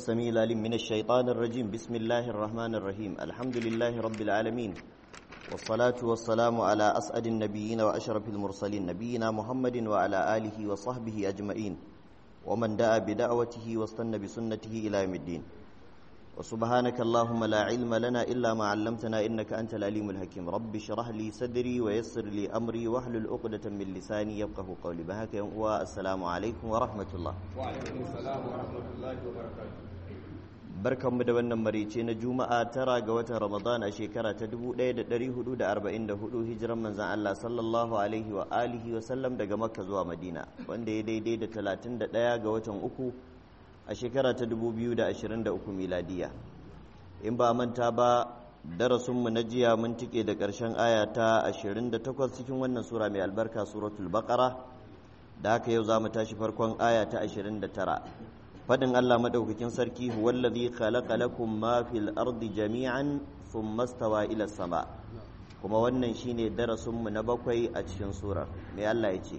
السميع العليم من الشيطان الرجيم بسم الله الرحمن الرحيم الحمد لله رب العالمين والصلاة والسلام على أسعد النبيين وأشرف المرسلين نبينا محمد وعلى آله وصحبه أجمعين ومن دعا بدعوته واستنى بسنته إلى يوم الدين وسبحانك اللهم لا علم لنا إلا ما علمتنا إنك أنت العليم الحكيم رب اشرح لي صدري ويسر لي أمري واحلل عقدة من لساني يفقه قولي بهك والسلام عليكم ورحمة الله وعليكم السلام ورحمة الله وبركاته barkanmu da wannan marice na juma'a tara ga watan ramadan a shekara ta 1444 hijiran manzan Allah sallallahu alaihi wa alihi wa sallam daga makka zuwa madina wanda ya daidai da 31 ga watan uku a shekara ta 2023 miladiya in ba manta ba darasinmu na jiya mun tike da ƙarshen aya ta 28 cikin wannan sura mai albarka suratul baqara da haka yau za mu tashi farkon aya ta 29 fadin Allah madaukakin sarki huwallazi khalaqa lakum ma fil ardi jami'an thumma stawa ila sama kuma wannan shine darasin mu na bakwai a cikin surar me Allah ya ce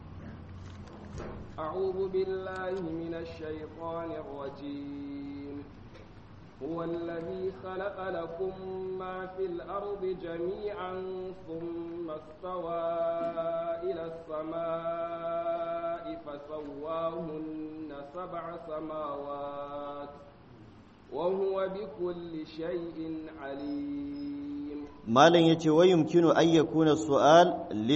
أعوذ بالله من الشيطان الرجيم هو الذي خلق لكم ما في الأرض جميعا ثم استوى إلى السماء فسواهن سبع سماوات وهو بكل شيء عليم مالا يتي ويمكن أن يكون السؤال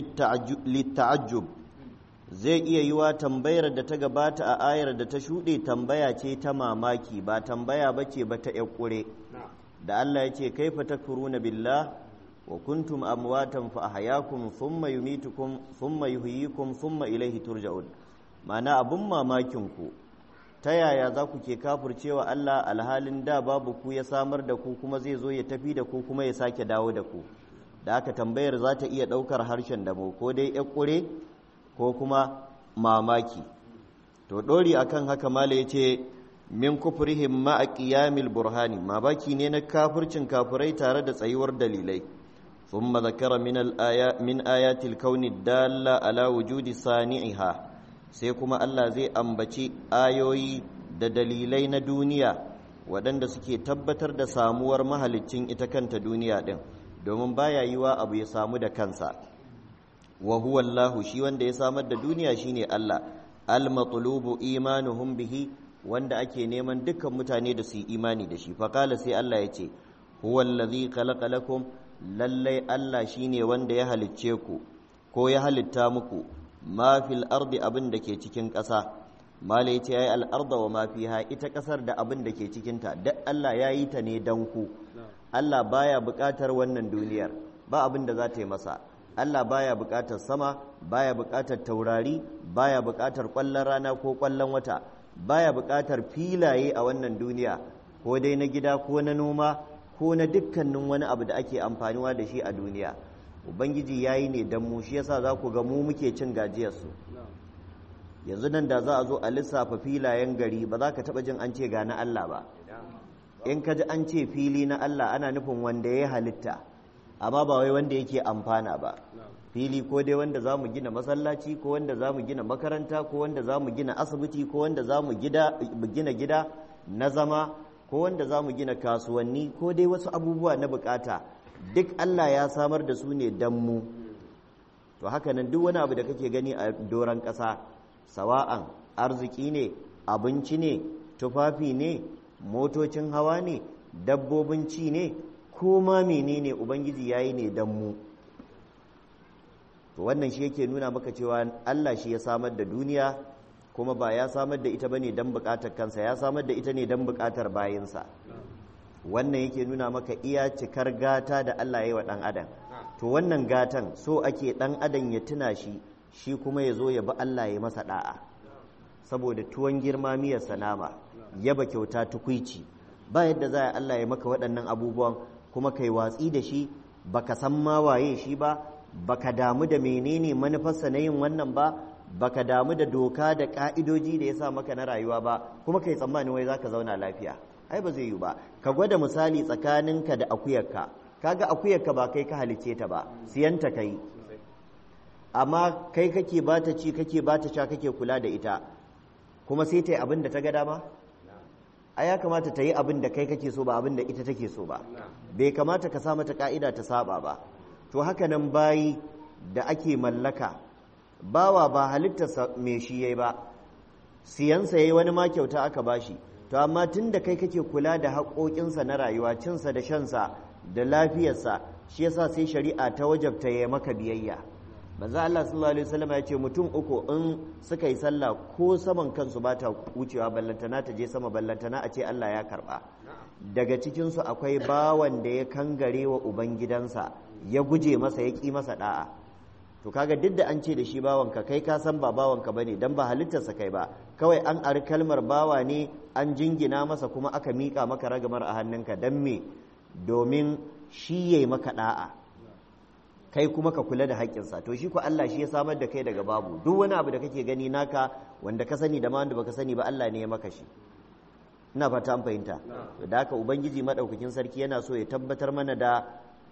للتعجب zai iya yiwa tambayar da ta gabata a ayar da ta shuɗe tambaya ce ta mamaki ba tambaya ba ce ba ta ƙure da Allah ya ce kaifa takfuruna billah wa kuntum amwatan fa ahyakum thumma yumitukum thumma yuhyikum thumma ilayhi turja'un ma'ana abun mamakin ku ta yaya za ku ke kafircewa Allah alhalin da babu ku ya samar da ku kuma zai zo ya tafi da ku kuma ya sake dawo da ku da aka tambayar za ta iya ɗaukar harshen damo ko dai ƙure ko kuma mamaki to ɗori akan haka mala ya ce min kufrihim ma'a qiyamil burhani mamaki ne na kafircin kafirai tare da tsayuwar dalilai thumma zakara min al-aya min ayatil kauni dalla ala wujudi sani'iha sai kuma Allah zai ambaci ayoyi da dalilai na duniya waɗanda suke tabbatar da samuwar mahaliccin ita kanta duniya ɗin domin baya yiwa abu ya samu da kansa wa huwa Allah shi wanda ya samar da duniya shine Allah al-matlubu imanuhum bihi wanda ake neman dukkan mutane da su yi imani da shi faqala sai Allah ya ce huwa allazi khalaqa lakum lallai Allah shine wanda ya halicce ku ko ya halitta muku ma fil ardi abin da ke cikin ƙasa mala ya ce ya yi al'arda wa ma fiha ita ƙasar da abin da ke cikinta duk Allah ya yi ta ne don ku Allah baya buƙatar wannan duniyar ba abin da za ta yi masa Allah baya buƙatar sama baya buƙatar taurari baya buƙatar ƙwallon rana ko ƙwallon wata baya buƙatar filaye a wannan duniya ko dai na gida ko na noma ko na dukkanin wani abu da ake amfaniwa da shi a duniya ubangiji ya yi ne don mu shi yasa za ku ga mu muke cin gajiyarsu yanzu nan da za a zo a lissafa filayen gari ba za ka taɓa jin an ce ga na Allah ba in ka ji an ce fili na Allah ana nufin wanda ya halitta amma ba wai wanda yake amfana ba fili ko dai wanda za mu gina masallaci ko wanda za mu gina makaranta ko wanda za mu gina asibiti ko wanda za mu gina gida na zama ko wanda za mu gina kasuwanni ko dai wasu abubuwa na bukata duk Allah ya samar da su ne don mu to haka nan duk wani abu da kake gani a doron ƙasa sawa'an arziki ne abinci ne tufafi ne motocin hawa ne dabbobin ci ne ko ma menene ubangiji ya yi ne don mu to wannan shi yake nuna maka cewa Allah shi ya samar da duniya kuma ba ya samar da ita ba ne don buƙatar kansa ya samar da ita ne don buƙatar bayansa wannan yake nuna maka iya cikar gata da Allah ya yi wa ɗan adam to wannan gatan so ake ɗan adam ya tuna shi shi kuma ya zo ya bi Allah ya masa ɗa'a saboda tuwon girma miyar sanama yaba kyauta tukwici ba yadda za a Allah ya maka waɗannan abubuwan kuma kai watsi da shi baka san ma waye shi ba baka damu da menene manufarsa na yin wannan ba baka damu da doka da ka'idoji da ya sa maka na rayuwa ba kuma kai tsammanin wai zaka zauna lafiya ai ba zai yi ba ka gwada misali tsakaninka da akuyarka kaga akuyarka ba kai ka halicce ta ba siyanta kai amma kai kake bata ci kake bata sha kake kula da ita kuma sai ta yi abin da ta ga dama a ya kamata ta yi abin da kai kake so ba abin da ita take so ba bai kamata ka sa mata ka'ida ta saba ba to haka nan bayi da ake mallaka bawa ba halittarsa mai shi yayi ba siyansa yayi wani ma kyauta aka bashi to amma tun da kai kake kula da haƙoƙinsa na rayuwa cinsa da shansa da lafiyarsa shi yasa sai shari'a ta wajabta ya maka biyayya manzo Allah sallallahu alaihi wasallam ya ce mutum uku in suka yi sallah ko saman kansu ba ta wucewa ballantana ta je sama ballantana a ce Allah ya karba daga cikin su akwai bawan da ya kangare wa ubangidansa ya guje masa ya ki masa da'a to kaga duk da an ce da shi bawanka kai ka san ba bawanka bane dan ba halittarsa kai ba kawai an ari kalmar bawa ne an jingina masa kuma aka mika maka ragamar a hannunka dan me domin shi yayi maka da'a kai kuma ka kula da haƙƙinsa to shi ko Allah shi ya samar da kai daga babu duk wani abu da kake gani naka wanda ka sani da ma wanda baka sani ba Allah ne ya maka shi ina fata an fahimta da haka ubangiji madaukakin sarki yana so ya tabbatar mana da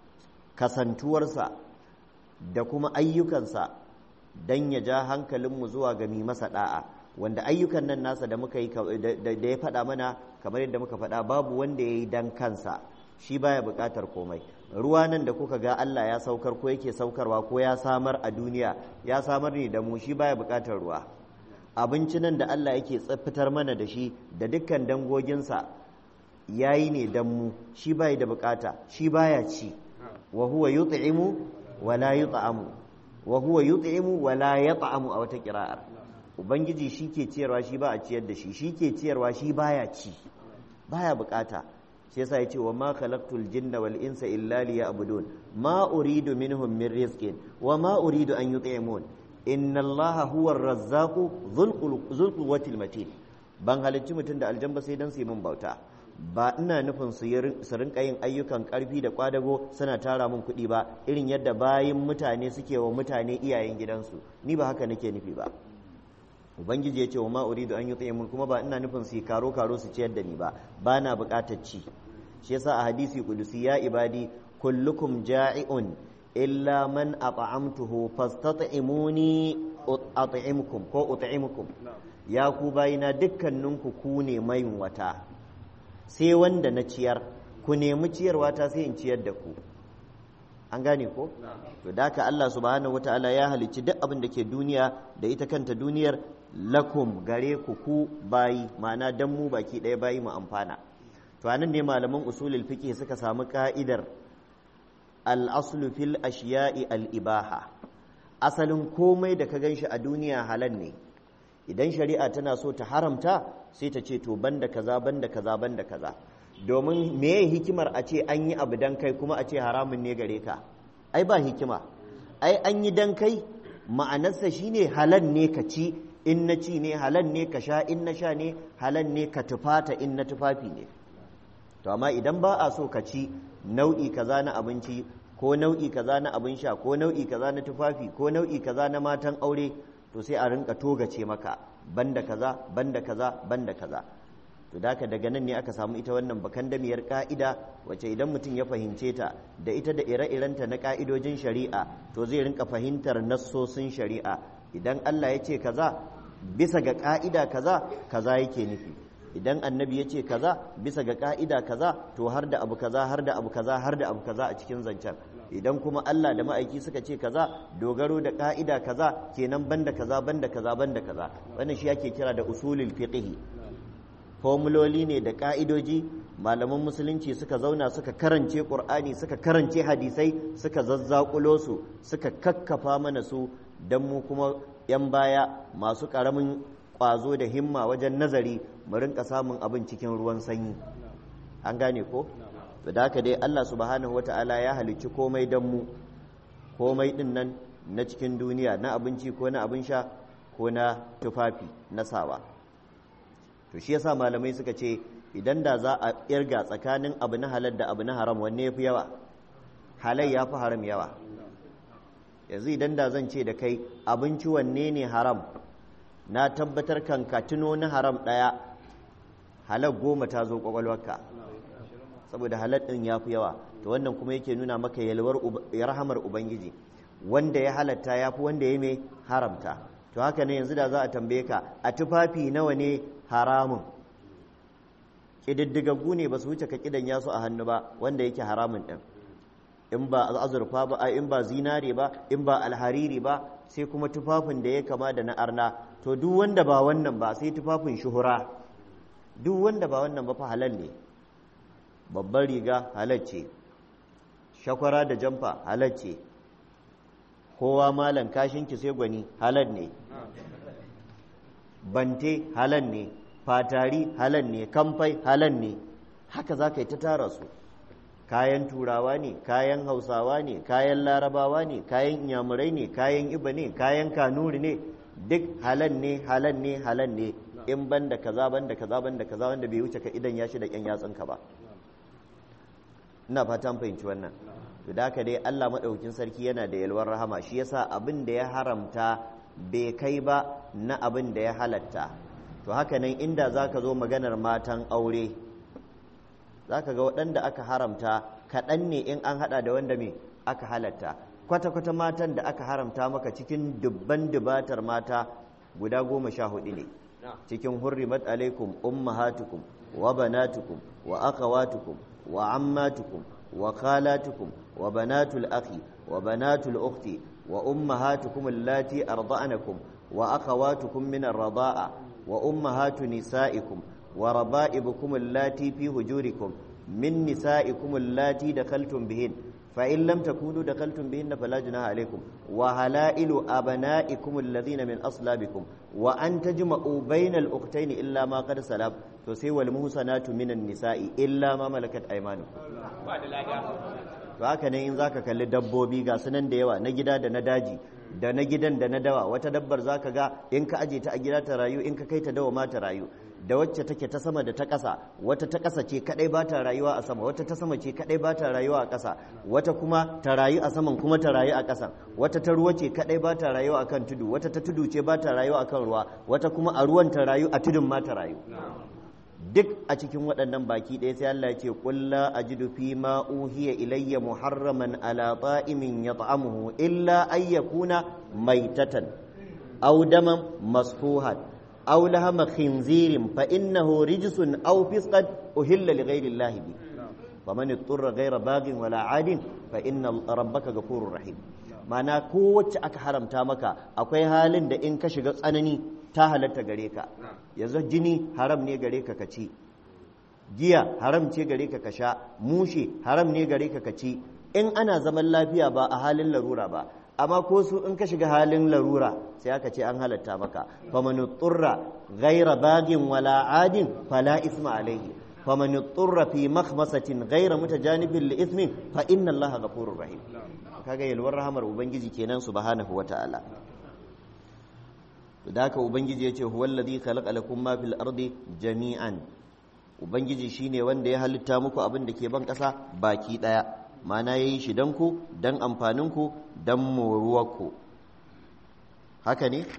kasantuwarsa da kuma ayyukansa dan ya ja hankalinmu zuwa ga mi masa da'a wanda ayyukan nan nasa da muka yi da ya faɗa mana kamar yadda muka faɗa babu wanda ya yi dan kansa shi baya buƙatar komai ruwa nan da kuka ga Allah ya saukar ko yake saukarwa ko ya samar a duniya ya samar ne da mu shi baya buƙatar ruwa abinci nan da Allah yake fitar mana da shi da dukkan dangoginsa yayi ne dan mu shi baya da buƙata shi baya ci wa huwa yut'imu wa la yut'amu wa huwa yut'imu wa la yat'amu a wata kira'ar ubangiji shi ke ciyarwa shi ba a ciyar da shi shi ke ciyarwa shi baya ci baya buƙata shi yasa yace wa ma khalaqtul jinna wal insa illa liya'budun ma uridu minhum min rizqin wa ma uridu an yut'imun inna allaha huwa ar-razzaqu dhul quwwati matin ban halicci mutum da aljamba sai dan su yi min bauta ba ina nufin su rinka yin ayyukan karfi da kwadago suna tara min kuɗi ba irin yadda bayin mutane suke wa mutane iyayen gidansu ni ba haka nake nufi ba ubangiji ya ce wa ma'uridu an yi tsaye kuma ba ina nufin su yi karo karo su ciyar da ni ba ba na buƙatar ci shi yasa a hadisi kudusi ya ibadi kullukum ja'i'un illa man at'amtuhu fastat'imuni at'imkum ko ut'imukum ya ku bayina dukkaninku ku ne mayin wata sai wanda na ciyar ku nemi ciyarwa ta sai in ciyar da ku an gane ko to da haka Allah subhanahu wataala ya halicci duk abin da ke duniya da ita kanta duniyar lakum gare ku ku bayi ma'ana dan mu baki ɗaya bayi mu amfana to anan ne malaman usulul fiqh suka samu ka'idar al-aslu fil ashiya'i al-ibaha asalin komai da ka ganshi a duniya halal ne idan shari'a tana so ta haramta sai ta ce to banda kaza banda kaza banda kaza domin meye hikimar a ce an yi abu dan kai kuma a ce haramun ne gare ka ai ba hikima ai an yi dan kai ma'anarsa shine halal ne ka ci in na ci ne halal ne ka sha in na sha ne halal ne ka tufata in na tufafi ne to amma idan ba a so ka ci nau'i kaza na abinci ko nau'i kaza na abin sha ko nau'i kaza na tufafi ko nau'i kaza na matan aure to sai a rinka togace maka banda kaza banda kaza banda kaza to da daga nan ne aka samu ita wannan bakandamiyar ka'ida wacce idan mutum ya fahimce ta da ita da ire-irenta na ka'idojin shari'a to zai rinka fahimtar nassosin shari'a idan Allah ya ce kaza bisa ga ka'ida kaza kaza yake nufi idan annabi ya ce kaza bisa ga ka'ida kaza to har da abu kaza har da abu kaza har da abu kaza a cikin zancen idan kuma Allah da ma'aiki suka ce kaza dogaro da ka'ida kaza kenan banda kaza banda kaza banda kaza wannan shi ake kira da usulul fiqh formuloli ne da ka'idoji malaman musulunci suka zauna suka karance qur'ani suka karance hadisai suka zazzakulo su suka kakkafa mana su dan mu kuma yan baya masu karamin kwazo da himma wajen nazari mu rinka samun abin cikin ruwan sanyi an gane ko da haka dai Allah subhanahu wata'ala ya halicci komai dan mu komai din nan na cikin duniya na abinci ko na abin sha ko na tufafi na sawa to shi yasa malamai suka ce idan da za a irga tsakanin abu na halal da abu na haram wanne ya fi yawa halal ya fi haram yawa yanzu idan da zan ce da kai abinci wanne ne haram na tabbatar kan ka tuno na haram ɗaya halal goma ta zo kwakwalwarka saboda halal ɗin ya fi yawa to wannan kuma yake nuna maka yalwar rahamar ubangiji wanda ya halatta ya fi wanda ya mai haramta to haka ne yanzu da za a tambaye ka a tufafi nawa ne haramun ƙididdigaggu ne ba su wuce ka kidan yasu a hannu ba wanda yake haramun ɗin in ba azurfa ba in ba zinare ba in ba alhariri ba sai kuma tufafin da ya kama da na arna to duk wanda ba wannan ba sai tufafin shuhura duk wanda ba wannan ba fa halal ne babban riga halal ce shakwara da jamfa halal ce kowa malan kashinki sai gwani halal ne bante halal ne fatari halal ne kamfai halal ne haka za ka yi ta tara su kayan turawa ne kayan hausawa ne kayan larabawa ne kayan inyamurai ne kayan iba ne kayan kanuri ne duk halal ne halal ne halal ne in ban da kaza ban da kaza ban da kaza wanda bai wuce ka idan ya shi da yan yatsunka ba ina fatan fahimci wannan to da haka dai Allah madaukakin sarki yana da yalwar rahama shi yasa abin da ya haramta bai kai ba na abin da ya halatta to haka nan inda zaka zo maganar matan aure zaka ga waɗanda aka haramta kaɗan ne in an haɗa da wanda me aka halatta kwata-kwata matan da aka haramta maka cikin dubban dubatar mata guda goma sha hudu ne cikin hurrimat alaikum ummahatukum wa banatukum wa akhawatukum wa ammatukum wa khalatukum wa banatul akhi wa banatul ukhti wa ummahatukum allati arda'anakum wa akhawatukum min ar-rida'a wa ummahatu nisaikum wa raba'ibukum allati fi hujurikum min nisaikum allati dakhaltum bihin فإن لم تكونوا دخلتم بهن فلا جناح عليكم وهلائل أبنائكم الذين من أصلابكم وأن تجمعوا بين الأختين إلا ما قد سلف تسوى المحسنات من النساء إلا ما ملكت أيمانكم haka ne in zaka kalli dabbobi ga sunan da yawa na gida da na daji da na gidan da na dawa wata dabbar zaka ga in ka aje ta a gida ta rayu in ka kai ta dawa ma ta rayu da wacce take ta sama da ta ƙasa wata ta ƙasa ce kadai ba ta rayuwa a sama wata ta sama ce kadai ba ta rayuwa a ƙasa wata kuma ta rayu a saman kuma ta rayu a ƙasan wata ta ruwa ce kadai ba ta rayuwa akan tudu wata ta tudu ce ba ta rayuwa akan ruwa wata kuma a ruwan ta rayu a tudun ma ta rayu duk a cikin waɗannan baki ɗaya sai Allah ya ce qul la ajidu fi ma uhiya ilayya muharraman ala ta'imin yat'amuhu illa ay yakuna maitatan aw daman masfuhan aw lahama khinzirin fa innahu rijsun aw fisqan uhilla li ghayri Allah bi faman ittara ghayra baghin wala adin fa inna rabbaka ghafurur rahim mana kowace aka haramta maka akwai halin da in ka shiga tsanani ta halatta gare ka yanzu jini haram ne gare ka kaci giya haram ce gare ka ka sha mushe haram ne gare ka kaci in ana zaman lafiya ba a halin larura ba amma ko su in ka shiga halin larura sai aka ce an halatta maka faman turra ghaira bagin wala adin fala isma alaihi faman turra fi makhmasatin ghaira mutajanibin li ismin fa inna allaha ghafurur rahim kaga yalwar rahamar ubangiji kenan subhanahu wataala da haka ubangiji ya ce huwallazi khalaqa lakum ma fil ardi jami'an ubangiji shine wanda ya halitta muku abin da ke ban ƙasa baki ɗaya mana yayi shi dan ku dan amfanin ku dan moruwar ku haka ne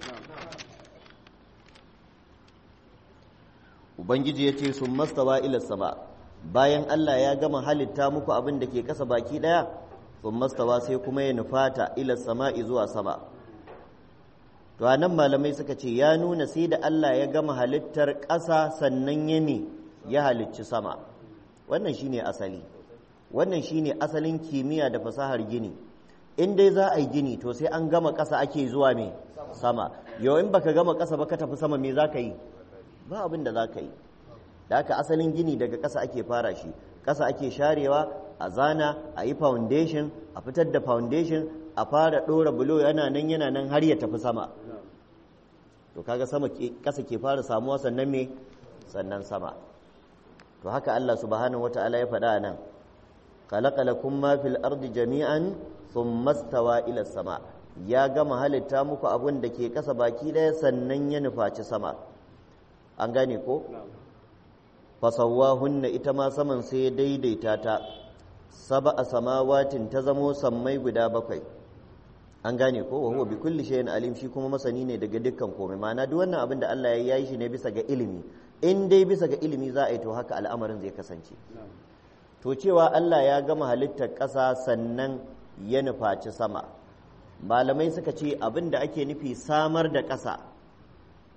ubangiji ya ce sun mastawa ila sama bayan Allah ya gama halitta muku abin da ke ƙasa baki ɗaya sun mastawa sai kuma ya nufata ila sama'i zuwa sama to nan malamai suka ce ya nuna sai da Allah ya gama halittar ƙasa sannan ya me ya halicci sama wannan shine asali wannan shine asalin kimiyya da fasahar gini in dai za a yi gini to sai an gama ƙasa ake zuwa me sama yau in baka gama ƙasa ba ka tafi sama me za ka yi ba abin da za ka yi da haka asalin gini daga ƙasa ake fara shi ƙasa ake sharewa a zana a yi foundation a fitar da foundation a fara ɗora bulo yana nan yana nan har ya tafi sama to kaga sama ƙasa ke fara samuwa sannan me sannan sama to haka Allah subhanahu wata'ala ya faɗa nan khalaqa lakum ma fil ardi jami'an thumma stawa ila sama ya gama halitta muku abun da ke ƙasa baki ɗaya sannan ya nufaci sama an gane ko fasawwahunna ita ma saman sai ya daidaita ta sab'a samawatin ta zamo sammai guda bakwai an gane ko wa huwa bi kulli shay'in alim shi kuma masani ne daga dukkan komai ma'ana duk wannan abin da Allah ya yi shi ne bisa ga ilimi in dai bisa ga ilimi za a yi to haka al'amarin zai kasance to cewa Allah ya gama halittar ƙasa sannan ya nufaci sama malamai suka ce abin da ake nufi samar da ƙasa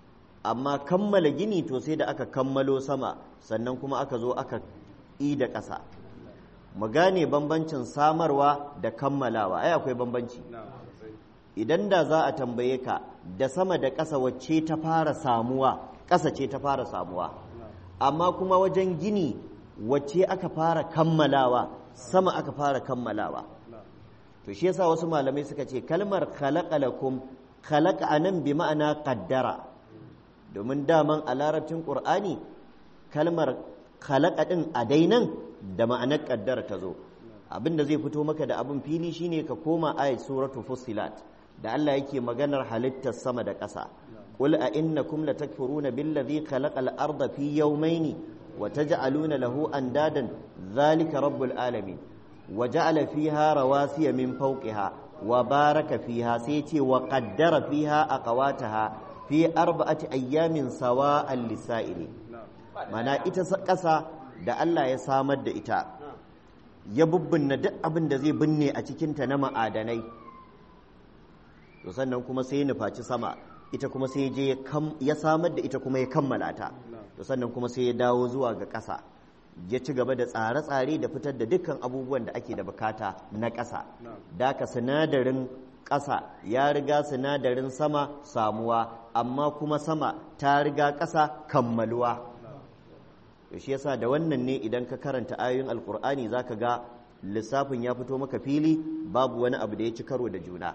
amma kammala gini to sai da aka kammalo sama sannan kuma aka zo aka yi da ƙasa mu gane bambancin samarwa da kammalawa ai akwai bambanci idan da za a tambaye ka da sama da ƙasa wacce ta fara samuwa ƙasa ce ta fara samuwa amma kuma wajen gini wacce aka fara kammalawa sama aka fara kammalawa to shi yasa wasu malamai suka ce kalmar khalaqa lakum khalaqa anan bi ma'ana qaddara domin daman a larabcin qur'ani kalmar khalaqa din a dainan da ma'anar qaddara ta zo abinda zai fito maka da abin fili shine ka koma ayat suratu fussilat da Allah yake maganar halittar sama da ƙasa qul a innakum latakfuruna billazi khalaqal arda fi yawmayni wa taj'aluna lahu andadan zalika rabbul alamin wa ja'ala fiha rawasiya min fawqiha wa baraka fiha sai ce wa qaddara fiha aqwataha fi arba'ati ayyamin sawa'an lisa'ili mana ita ƙasa da Allah ya samar da ita ya bubbunna duk abin da zai binne a cikinta na ma'adanai to sannan kuma sai ya nufaci sama ita kuma sai je ya samar da ita kuma ya kammala ta to sannan kuma sai ya dawo zuwa ga ƙasa ya ci gaba da tsare-tsare da fitar da dukkan abubuwan da ake da bukata na ƙasa daka sinadarin ƙasa ya riga sinadarin sama samuwa amma kuma sama ta riga ƙasa kammaluwa to shi yasa da wannan ne idan ka karanta ayoyin alkur'ani zaka ga lissafin ya fito maka fili babu wani abu da ya ci karo da juna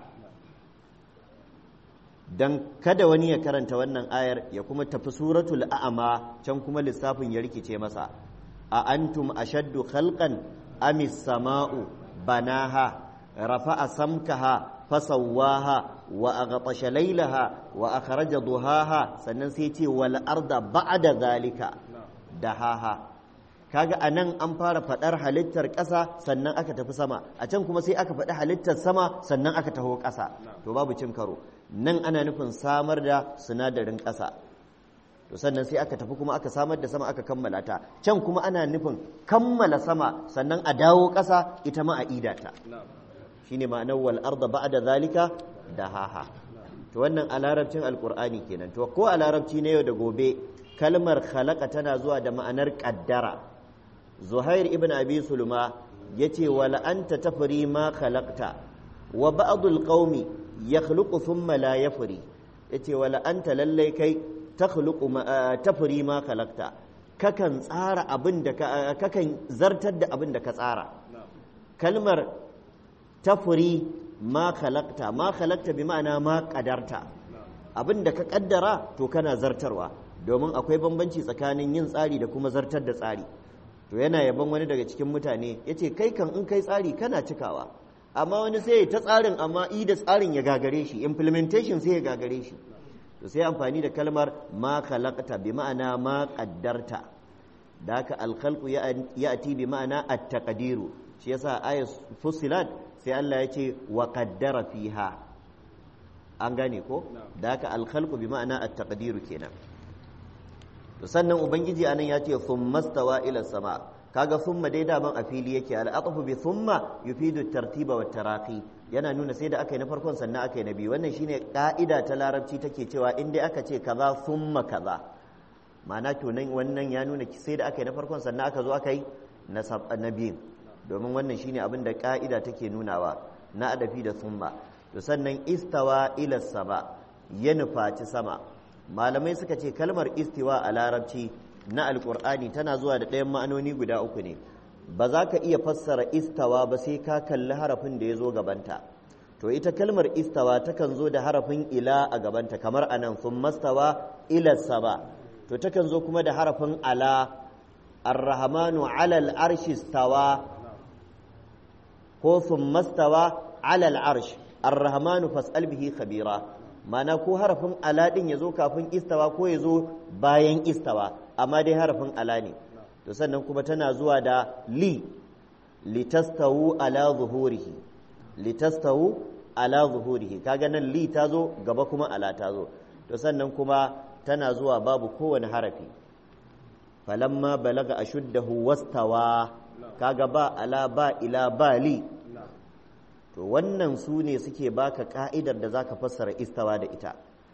dan kada wani ya karanta wannan ayar ya kuma tafi suratul a'ama can kuma lissafin ya rikice masa a antum ashaddu khalqan amis sama'u banaha rafa'a samkaha fasawwaha wa aghtasha laylaha wa akhraja duhaha sannan sai ce wal arda ba'da zalika dahaha kaga anan an fara fadar halittar ƙasa sannan aka tafi sama a can kuma sai aka faɗi halittar sama sannan aka taho ƙasa to babu cin karo nan ana nufin samar da sinadarin ƙasa to sannan sai aka tafi kuma aka samar da sama aka kammala ta can kuma ana nufin kammala sama sannan a dawo ƙasa ita ma a idata shine ma'anar wal arda ba'da zalika dahaha to wannan a larabcin alqur'ani kenan to ko a larabci na yau da gobe kalmar khalaqa tana zuwa da ma'anar qaddara zuhair ibn abi sulma yace wala anta tafri ma khalaqta wa ba'dul qaumi yakhluqu thumma la yafri yace wala anta lallai kai takhluqu tafri ma khalaqta kakan tsara abin da kakan zartar da abin da ka tsara kalmar tafri ma khalaqta ma khalaqta bi ma'ana ma qadarta abin da ka kaddara to kana zartarwa domin akwai bambanci tsakanin yin tsari da kuma zartar da tsari to yana yaban wani daga cikin mutane ya ce kai kan in kai tsari kana cikawa amma wani sai ta tsarin amma i da tsarin ya gagare shi implementation sai ya gagare shi to sai amfani da kalmar ma khalaqta bi ma'ana ma qaddarta da haka alkhalqu ya'ti bi ma'ana at-taqdiru shi yasa ayat fusilat sai Allah ya ce wa qaddara fiha an gane ko da haka alkhalqu bi ma'ana at-taqdiru kenan to sannan ubangiji anan ya ce thumma stawa ila sama kaga thumma dai daman a fili yake al-aqfu bi thumma yufidu tartiba wa taraqi yana nuna sai da aka yi na farkon sannan aka yi na biyu wannan shine ka'ida ta larabci take cewa in dai aka ce kaza thumma kaza ma'ana to nan wannan ya nuna sai da aka yi na farkon sannan aka zo aka yi na biyu domin wannan shine abin da ka'ida take nunawa na adafi da thumma to sannan istawa ila sama ya nufaci sama malamai suka ce kalmar istiwa a larabci na alkur'ani tana zuwa da ɗayan ma'anoni guda uku ne ba za ka iya fassara istawa ba sai ka kalli harafin da ya zo gabanta to ita kalmar istawa takan zo da harafin ila a gabanta kamar anan sun mastawa ila sama to takan zo kuma da harafin ala arrahmanu alal arshi stawa ko sun mastawa alal arsh arrahmanu fas'al bihi khabira mana ko harafin ala din ya zo kafin istawa ko ya zo bayan istawa amma dai harafin ala ne to sannan kuma tana zuwa da li litastawu ala zuhurihi litastawu ala zuhurihi kaga nan li ta zo gaba kuma ala ta zo to sannan kuma tana zuwa babu kowane harafi falamma balaga ashuddahu wastawa kaga ba ala ba ila ba li to wannan su ne suke baka ka'idar da zaka fassara istawa da ita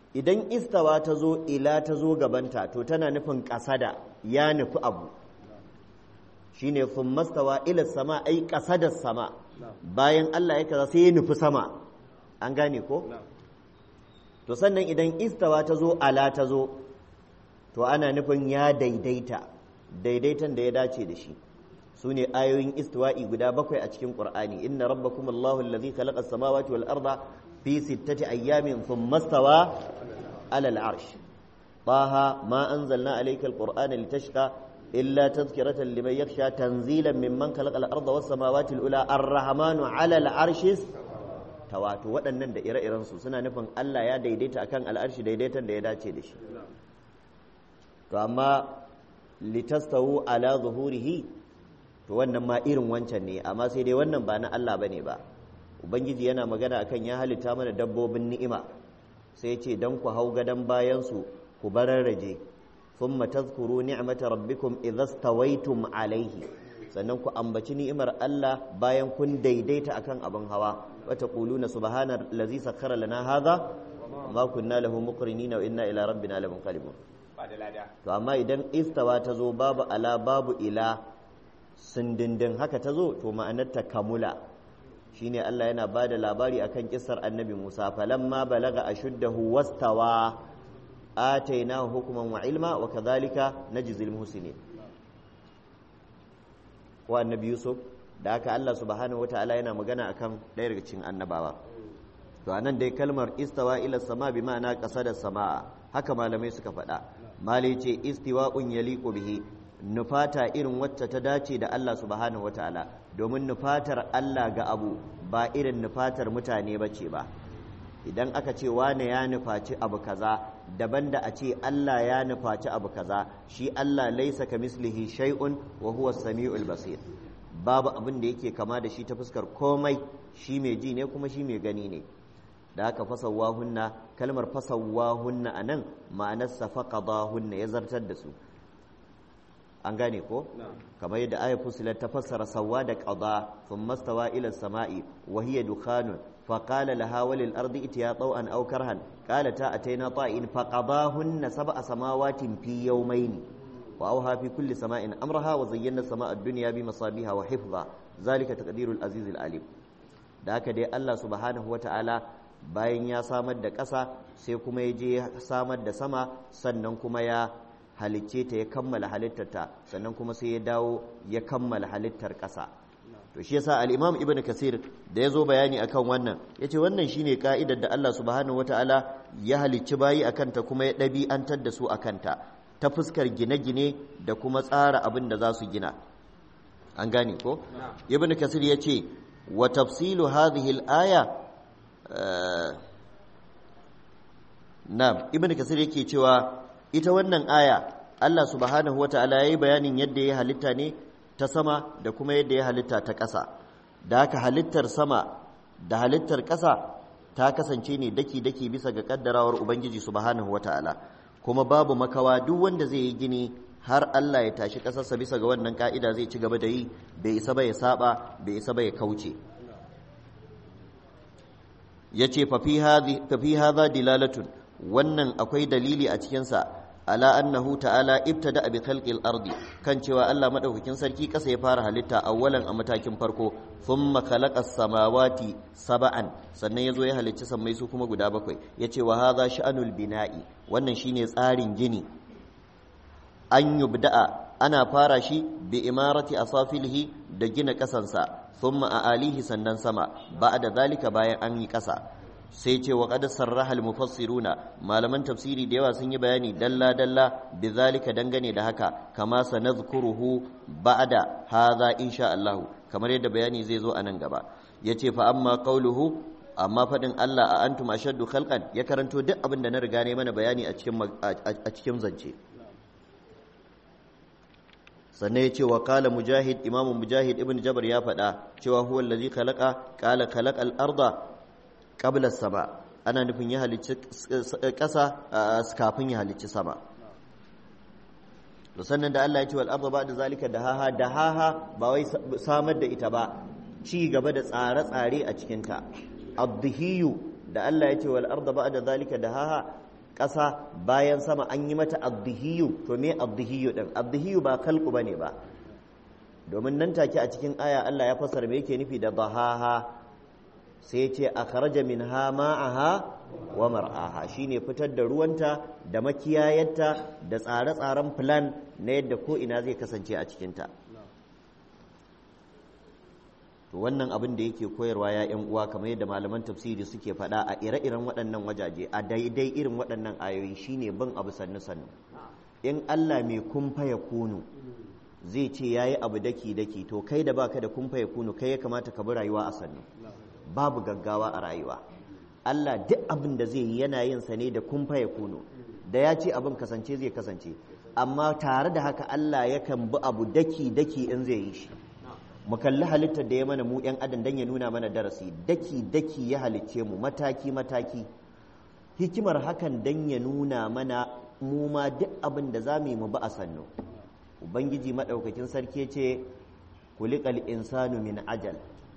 idan istawa ta zo ila ta zo gabanta to tana nufin ƙasada ya nufi abu shine sun mastawa ila sama ai ƙasadar sama bayan Allah ya kaza sai ya nufi sama an gane ko to sannan idan istawa ta zo ala ta zo to ana nufin ya daidaita daidaitan da ya dace da shi su ne ayoyin istiwa'i guda bakwai a cikin ƙur'ani inna rabbakum allahu allazi khalaqa as-samawati wal arda fi sittati ayyamin thumma stawa ala al-arsh taha ma anzalna alayka al-qur'ana litashqa illa tadhkiratan liman yakhsha tanzilan mimman khalaqa al-arda was samawati al-ula ar-rahmanu ala al-arsh tawato waɗannan da ire-iren su suna nufin Allah ya daidaita akan al'arshi daidaitan da ya dace da shi to amma litastawu ala zuhurihi to wannan ma irin wancan ne amma sai dai wannan ba na Allah bane ba ubangiji yana magana akan ya halitta mana dabbobin ni'ima sai ce dan ku hau gadan bayan su ku bararraje thumma tadhkuru ni'mata rabbikum idza stawaytum alaihi sannan ku ambaci ni'imar Allah bayan kun daidaita akan abin hawa wa taquluna subhana allazi sakhkhara lana hadha ma kunna lahu muqrinina wa inna ila rabbina lamunqalibun to amma idan istawa ta zo babu ala babu ila sindindin haka ta zo to ma'anarta kamula shine Allah yana ba da labari akan kisar annabi Musa falamma balaga ashuddahu wastawa atainahu hukman wa ilma wa kadhalika najzil muhsinin wa annabi Yusuf da haka Allah subhanahu wataala yana magana akan ɗaya daga cikin annabawa to anan dai kalmar istawa ila sama bi ma'ana qasada samaa haka malamai suka faɗa malai ce istiwa'un yaliqu bihi nufata irin wacce ta dace da Allah subhanahu wataala domin nufatar Allah ga abu ba irin nufatar mutane bace ba idan aka ce wane ya nufaci abu kaza daban da a ce Allah ya nufaci abu kaza shi Allah laisa ka mislihi shay'un wa huwa samiul basir babu abin da yake kama da shi ta fuskar komai shi mai ji ne kuma shi mai gani ne da aka fasawahunna kalmar fasawahunna a nan ma'anarsa faqadahunna ya zartar da su an gane ko kamar yadda ayat fusilat ta fassara sawwa da qada thumma stawa ila samai wa hiya dukhanun fa qala laha walil ardi itiya taw'an aw karhan qalata ataina ta'in fa qadahunna sab'a samawatin fi yawmayn wa awha fi kulli sama'in amraha wa zayyana sama'a ad-dunya bi masabiha wa hifdha zalika taqdirul aziz al-alim da haka dai Allah subhanahu wata'ala bayan ya samar da ƙasa sai kuma ya je samar da sama sannan kuma ya halicce ta ya kammala halittarta sannan kuma sai ya dawo ya kammala halittar ƙasa to shi yasa al-imam ibnu kasir da ya zo bayani akan wannan yace wannan shine ka'idar da Allah subhanahu wataala ya halicci bayi akan ta kuma ya ɗabi'antar da su akan ta ta fuskar gine-gine da kuma tsara abin da za su gina an gane ko ibnu kasir yace wa tafsilu hadhihi al-aya na'am ibnu kasir yake cewa ita wannan aya Allah subhanahu wata'ala yayi bayanin yadda ya halitta ne ta sama da kuma yadda ya halitta ta ƙasa da haka halittar sama da halittar ƙasa ta kasance ne daki-daki bisa ga kaddarawar ubangiji subhanahu wata'ala kuma babu makawa duk wanda zai yi gini har Allah ya tashi ƙasarsa bisa ga wannan ka'ida zai ci gaba da yi bai isa ba ya saba bai isa ba ya kauce yace fa fi hadha dilalatun wannan akwai dalili a cikinsa ala annahu ta'ala ibtada bi khalqil ardi kan cewa Allah madaukakin sarki kasa ya fara halitta awwalan a matakin farko thumma khalaqa samawati sab'an sannan yazo ya halicci sammai su kuma guda bakwai yace wa hadha sha'anul bina'i wannan shine tsarin gini an yubda'a ana fara shi bi imarati asafilihi da gina kasansa thumma a alihi sannan sama ba'da zalika bayan an yi kasa sai ce wa qad sarraha al mufassiruna malaman tafsiri da yawa sun yi bayani dalla dalla bi zalika dangane da haka kama sanadhkuruhu ba'da hadha insha Allah kamar yadda bayani zai zo a nan gaba yace fa amma qauluhu amma fadin Allah a antum ashaddu khalqan ya karanto duk abin da na riga ne mana bayani a cikin a cikin zance sannan ya ce wa kala mujahid imamu mujahid ibn jabar ya faɗa cewa huwa allazi khalaqa qala khalaqa al-arda qabla sama ana nufin ya halicci ƙasa kafin ya halicci sama to sannan da Allah ya ce wal arda ba'da zalika dahaha dahaha ba wai samar da ita ba ci gaba da tsare-tsare a cikin ta adhiyu da Allah ya ce wal arda ba'da zalika dahaha ƙasa bayan sama an yi mata abdihiyu to me abdihiyu din abdihiyu ba kalku bane ba domin nan take a cikin aya Allah ya fasara me yake nufi da dahaha sai ya ce akhraja minha ma'aha wa mar'aha shine fitar da ruwanta da makiyayarta da tsare-tsaren plan na yadda ko ina zai kasance a cikinta to wannan abin da yake koyarwa ya yan uwa kamar yadda malaman tafsiri suke faɗa a ire-iren waɗannan wajaje a daidai irin waɗannan ayoyi shine bin abu sannu sannu in Allah mai kumfa ya kunu zai ce yayi abu daki daki to kai da baka da kumfa ya kunu kai ya kamata ka bi rayuwa a sannu babu gaggawa a rayuwa Allah duk abin da zai yi yana yin sa ne da kumfa ya kunu da ya ce abin kasance zai kasance amma tare da haka Allah yakan bi abu daki daki in zai yi shi mu kalli halittar da ya mana mu 'yan adam don ya nuna mana darasi daki daki ya halicce mu mataki mataki hikimar hakan don ya nuna mana mu ma duk abin da za mu yi mu ba a sannu ubangiji maɗaukakin sarki ce kulikal insanu min ajal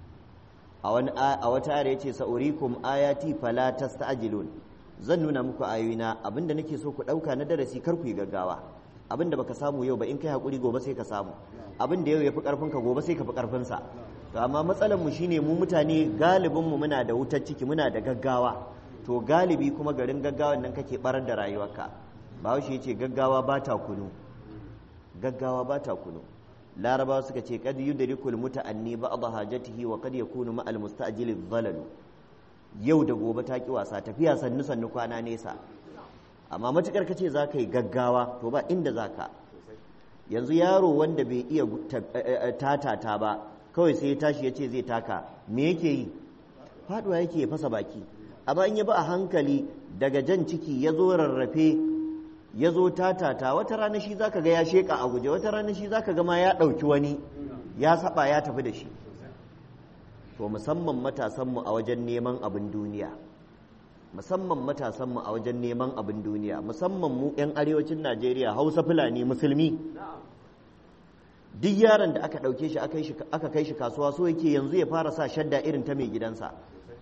a wata ayar yace sa'urikum ayati fala tasta'jilun zan nuna muku ayoyina abinda nake so ku ɗauka na darasi kar ku yi gaggawa abinda baka samu yau ba in kai hakuri gobe sai ka samu abin da yau ya fi ƙarfinka gobe sai ka fi ƙarfinsa to amma matsalar mu shine mu mutane galibin mu muna da wutar ciki muna da gaggawa to galibi kuma garin gaggawan nan kake barar da rayuwarka bahaushe yace gaggawa ba ta kunu gaggawa ba ta kunu larabawa suka ce kad yudrikul muta'anni ba'd hajatihi wa kad yakunu ma'al musta'jil dhalalu yau da gobe ta ki wasa tafiya sannu sannu kwana nesa amma matukar kace za ka yi gaggawa to ba inda za ka yanzu yaro wanda bai iya tatata ba kawai sai ya tashi ya ce zai taka me yake yi faduwa yake fasa baki amma in ya ba a hankali daga jan ciki ya zo rarrafe ya zo tatata wata rana shi zaka ga ya sheka a guje wata rana shi zaka ga ma ya ɗauki wani ya saba ya tafi da shi to musamman matasanmu a wajen neman abin duniya musamman matasanmu a wajen neman abin duniya musamman mu 'yan arewacin najeriya hausa fulani musulmi duk yaron da aka ɗauke shi aka kai shi kasuwa so yake yanzu ya fara sa shadda irin ta mai gidansa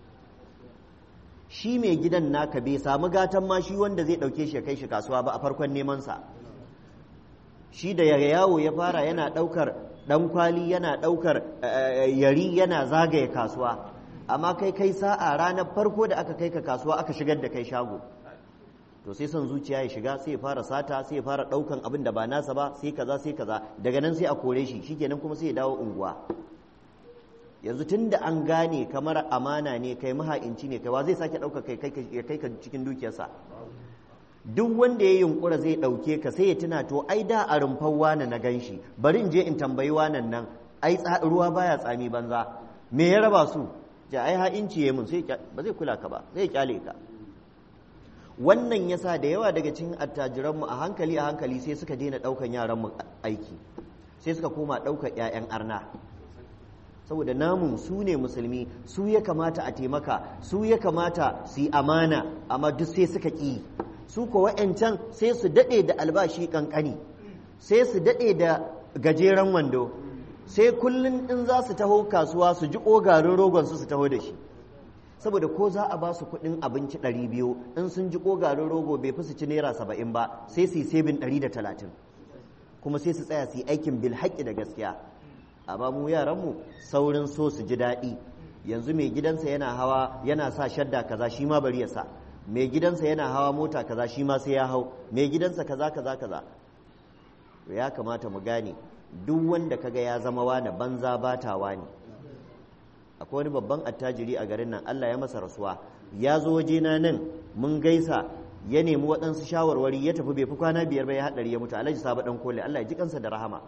shi mai gidan naka bai samu gatan ma shi wanda zai ɗauke shi ya kai shi kasuwa ba a farkon nemansa shi da yawo ya fara yana ɗaukar ɗan kwali yana ɗaukar yari yana zagaye kasuwa amma kai kai sa'a ranar farko da aka kai ka kasuwa aka shigar da kai shago to sai son zuciya ya shiga sai ya fara sata sai ya fara daukan abin da ba nasa ba sai kaza sai kaza daga nan sai a kore shi shikenan kuma sai ya dawo unguwa yanzu tun da an gane kamar amana ne kai maha'inci ne kai wa zai sake ɗauka kai ya kai ka cikin dukiyarsa duk wanda ya yunkura zai ɗauke ka sai ya tuna to ai da a rumfar wane na gan shi bari in je in tambayi wanan nan ai ruwa baya tsami banza me ya raba su ja ai ha'inci ya mun sai ba zai kula ka ba zai kyale ka wannan yasa da yawa daga cikin attajiranmu a hankali a hankali sai suka daina ɗaukan yaranmu aiki sai suka koma ɗaukar 'ya'yan arna saboda namun su ne musulmi su ya kamata a taimaka su ya kamata su yi amana amma duk sai suka ƙi su ko wa'yancan sai su daɗe da albashi ƙanƙani sai su daɗe da gajeren wando sai kullum in za su taho kasuwa su ji ƙogarin rogon su su taho da shi saboda ko za a ba su kuɗin abinci ɗari biyu in sun ji ƙogarin rogo bai fi su ci naira saba'in ba sai su yi sebin ɗari da talatin kuma sai su tsaya su yi aikin bil haƙƙi da gaskiya amma mu yaranmu saurin so su ji daɗi yanzu mai gidansa yana hawa yana sa shadda kaza shi ma bari ya sa mai gidansa yana hawa mota kaza shi ma sai ya hau mai gidansa kaza kaza kaza to ya kamata mu gane duk wanda kaga ya zama wani banza batawa ne akwai wani babban attajiri a garin nan Allah ya masa rasuwa ya zo wajena nan mun gaisa ya nemi waɗansu shawarwari ya tafi bai fi kwana biyar ba ya haɗari ya mutu alhaji sabo ɗan kole Allah ya ji kansa da rahama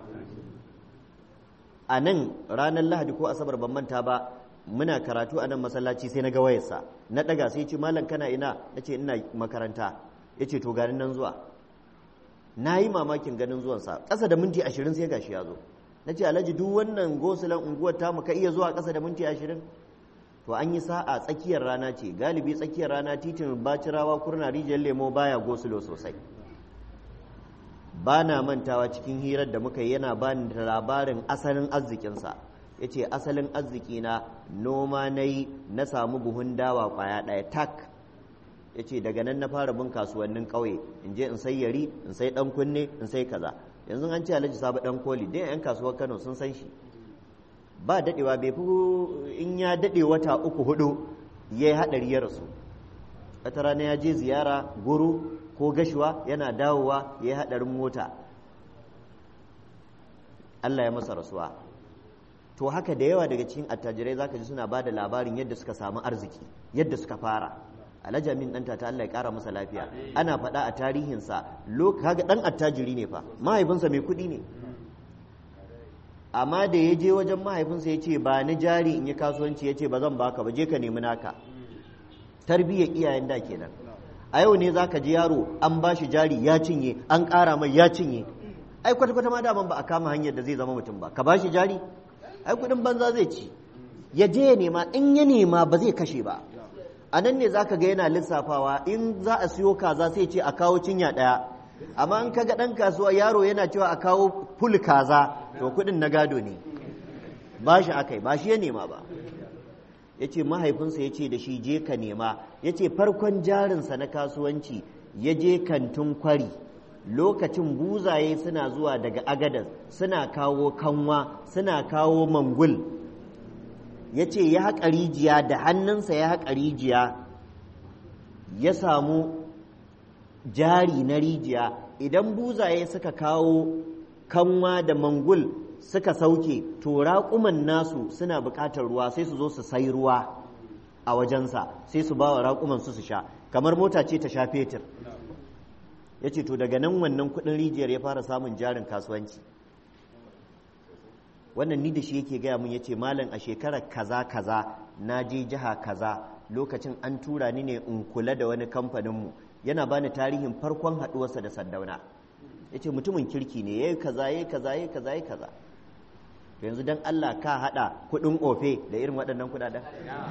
a nan ranar lahadi ko asabar ban manta ba muna karatu a nan masallaci sai na ga wayarsa na ɗaga sai ce malam kana ina na ce ina makaranta ya ce to ganin nan zuwa na yi mamakin ganin zuwansa ƙasa da minti ashirin sai gashi ya zo na ce alhaji duk wannan gosulan unguwar tamu ka iya zuwa ƙasa da minti ashirin to an yi sa'a tsakiyar rana ce galibi tsakiyar rana titin bacirawa kurna rijiyar lemo baya gosulo sosai ba na mantawa cikin hirar da muka yi yana ba da labarin asalin arzikinsa ya ce asalin arziki na noma na yi na samu buhun dawa kwaya ɗaya tak ya ce daga nan na fara bin kasuwannin ƙauye in je in sai yari in sai ɗan kunne in sai kaza yanzu an ce alhaji sabu ɗan koli dai 'yan kasuwar kano sun san shi ba daɗewa bai fi in ya daɗe wata uku hudu ya yi haɗari ya rasu wata rana ya je ziyara guru ko gashuwa yana dawowa ya yi haɗarin mota Allah ya masa rasuwa to haka da yawa daga cikin attajirai zaka ji suna bada labarin yadda suka samu arziki yadda suka fara alhaji amin dan ta Allah ya kara masa lafiya ana faɗa a tarihinsa kaga dan attajiri ne fa mahaifinsa mai kuɗi ne amma da ya je wajen mahaifinsa ya ce ba ni jari in yi kasuwanci ya ce ba zan baka ba je ka nemi naka tarbiyyar iyayen da kenan a yau ne zaka ji yaro an ba shi jari ya cinye an ƙara mai ya cinye ai kwata-kwata ma daman ba a kama hanyar da zai zama mutum ba ka ba shi jari ai kudin banza zai ci ya je ya nema in ya nema ba zai kashe ba a nan ne zaka ga yana lissafawa in za a siyo kaza sai ce a kawo cinya ɗaya amma in kaga ɗan kasuwa yaro yana cewa a kawo ful kaza to kudin na gado ne ba shi akai ba shi ya nema ba ya ce mahaifinsa ya ce da shi je ka nema ya ce farkon jarinsa na kasuwanci ya je kantin kwari lokacin buzaye suna zuwa daga agadas suna kawo kanwa suna kawo mangul ya ce ya haƙa rijiya da hannunsa ya haƙa rijiya ya samu jari na rijiya idan buzaye suka kawo kanwa da mangul suka sauke to raƙuman nasu suna buƙatar ruwa sai su zo su sai ruwa a wajensa sai su ba wa raƙuman su su sha kamar mota ce ta sha fetur ya ce to daga nan wannan kudin rijiyar ya fara samun jarin kasuwanci wannan ni da shi yake gaya mun ya ce malam a shekarar kaza kaza na je jiha kaza lokacin an tura ni ne in kula da wani kamfaninmu yana bani tarihin farkon haɗuwarsa da saddauna ya ce mutumin kirki ne ya yi kaza ya yi kaza ya yi kaza ya yi kaza yanzu don Allah ka haɗa kuɗin ofe da irin waɗannan kuɗaɗen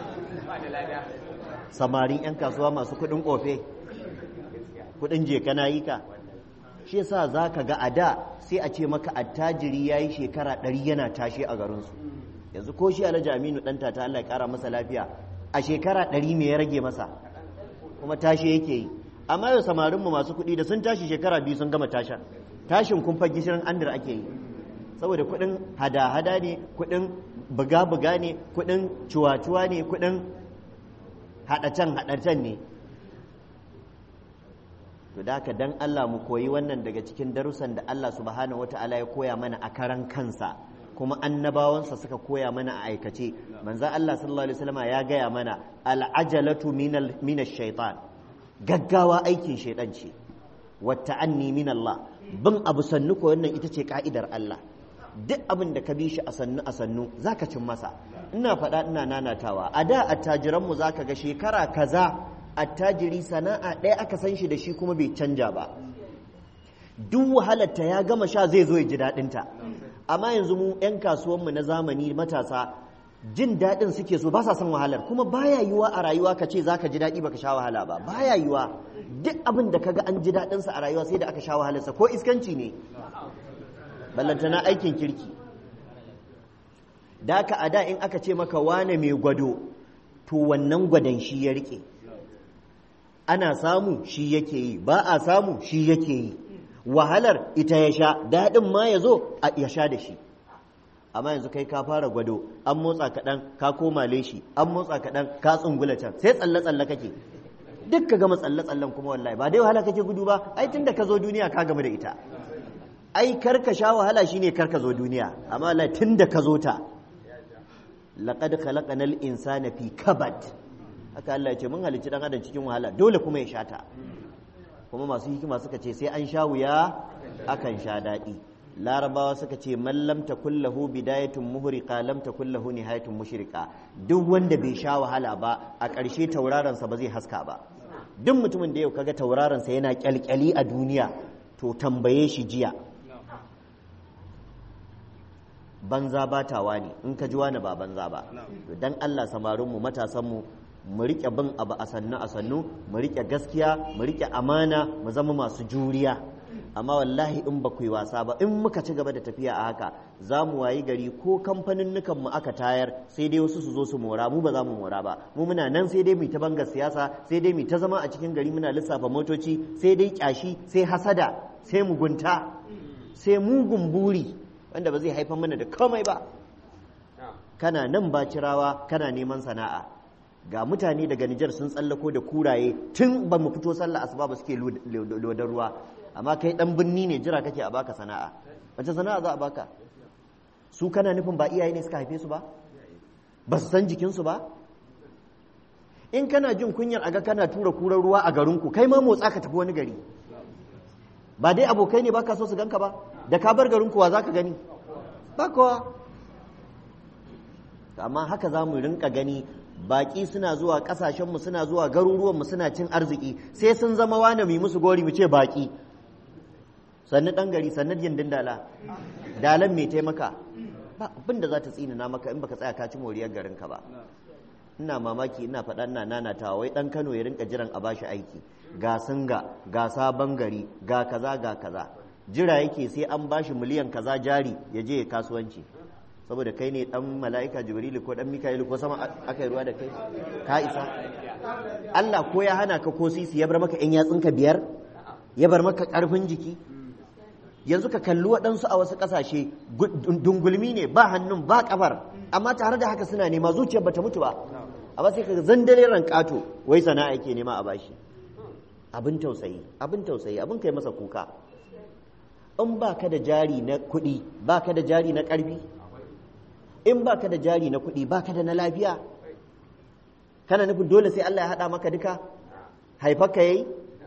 samarin 'yan kasuwa masu kuɗin ofe kudin je kana yi ka shi yasa za ka ga a da sai a ce maka attajiri ya yi shekara ɗari yana tashe a garinsu yanzu ko shi alhaji aminu ɗanta ta Allah ya ƙara masa lafiya a shekara ɗari me ya rage masa kuma tashe yake yi amma yau samarinmu masu kuɗi da sun tashi shekara biyu sun gama tasha tashin kumfa gishirin andir ake yi saboda kuɗin hada-hada ne kuɗin buga-buga ne kuɗin cuwa-cuwa ne kuɗin haɗacen-haɗacen ne to da haka dan Allah mu koyi wannan daga cikin darussan da Allah subhanahu wata'ala ya koya mana a karan kansa kuma annabawansa suka koya mana a aikace manzo Allah sallallahu alaihi wasallam ya gaya mana al'ajalatu minal minash shaitan gaggawa aikin shaitan ce wa ta'anni min Allah bin abu sannu ko wannan ita ce ka'idar Allah duk abin da ka bi shi a sannu a sannu zaka cin masa ina faɗa ina nanatawa a da attajiranmu zaka ga shekara kaza attajiri sana'a ɗaya aka san shi da shi kuma bai canja ba duk wahalarta ya gama sha zai zo ya ji daɗinta amma yanzu mu 'yan kasuwanmu na zamani matasa jin daɗin suke so ba sa son wahalar kuma baya yiwa a rayuwa ka ce za ka ji daɗi baka sha wahala ba baya yiwa duk abin da kaga an ji daɗinsa a rayuwa sai da aka sha wahalarsa ko iskanci ne ballantana aikin kirki da ka a da in aka ce maka wane mai gwado to wannan gwadon shi ya riƙe ana samu shi yake yi ba a samu shi yake yi wahalar ita ya sha daɗin ma ya zo ya sha da shi amma yanzu kai ka fara gwado an motsa kaɗan ka koma leshi an motsa kaɗan ka tsungula can sai tsalle-tsalle kake duk ka gama tsalle-tsallen kuma wallahi ba dai wahala kake gudu ba ai tun da ka zo duniya ka gama da ita ai kar ka sha wahala shine kar ka zo duniya amma wallahi tun da ka zo ta laqad khalaqnal insana fi kabad haka Allah ya ce mun halicci dan adam cikin wahala dole kuma ya sha ta kuma masu hikima suka ce sai an sha wuya akan sha daɗi larabawa suka ce man lam takul lahu bidayatun muhriqa lam takul lahu nihayatun mushriqa duk wanda bai sha wahala ba a ƙarshe tauraron sa ba zai haska ba duk mutumin da yau kaga tauraron sa yana kyalkyali a duniya to tambaye shi jiya banza batawa ne in ka ji wani ba banza ba to dan Allah samarinmu matasanmu mu riƙe bin abu a sannu a sannu mu riƙe gaskiya mu riƙe amana mu zama masu juriya amma wallahi in ba ku yi wasa ba in muka ci gaba da tafiya a haka za mu wayi gari ko kamfanin mu aka tayar sai dai wasu su zo su mora mu ba za mu mora ba mu muna nan sai dai mu ta bangar siyasa sai dai mu ta zama a cikin gari muna lissafa motoci sai dai kyashi sai hasada sai mugunta sai mugun buri wanda ba zai haifar mana da komai ba kana nan bacirawa kana neman sana'a ga mutane daga Nijar sun tsallako da kuraye tun ba mu fito sallah asuba ba suke lodar ruwa amma kai dan birni ne jira kake a baka sana'a wace sana'a za a baka su kana nufin ba iyaye ne suka haife su ba ba su san jikinsu ba in kana jin kunyar aga kana tura kurar ruwa a garinku kai ma motsa ka tafi wani gari ba dai abokai ne baka so su ganka ba da ka bar garinku wa za ka gani ba kowa amma haka za mu rinka gani baƙi suna zuwa ƙasashenmu suna zuwa garuruwanmu suna cin arziki sai sun zama wane mai musu gori mu ce baƙi sannu ɗan gari sannu gindin dala dalan mai taimaka ba abin da za ta tsinina maka in baka tsaya ka ci moriyar garinka ba ina mamaki ina faɗa ina nanatawa wai ɗan kano ya rinka jiran a bashi aiki ga singa ga sabon gari ga kaza ga kaza jira yake sai an bashi miliyan kaza jari ya je ya kasuwanci saboda kai ne dan mala'ika jibrilu ko dan mika'ilu ko sama aka yi ruwa da kai ka isa Allah ko ya hana ka ko sisi ya bar maka yan yatsunka biyar ya bar maka karfin jiki yanzu ka kalli waɗansu a wasu ƙasashe dungulmi ne ba hannun ba kafar amma tare da haka suna nema zuciyar bata mutu ba amma sai ka zandare ran kato wai sana'a yake nema a bashi abin tausayi abin tausayi abin kai masa kuka in ba ka da jari na kuɗi ba ka da jari na ƙarfi in ba ka da jari na kuɗi ba ka da na lafiya kana nufin dole sai Allah ya haɗa maka duka haifarka yayi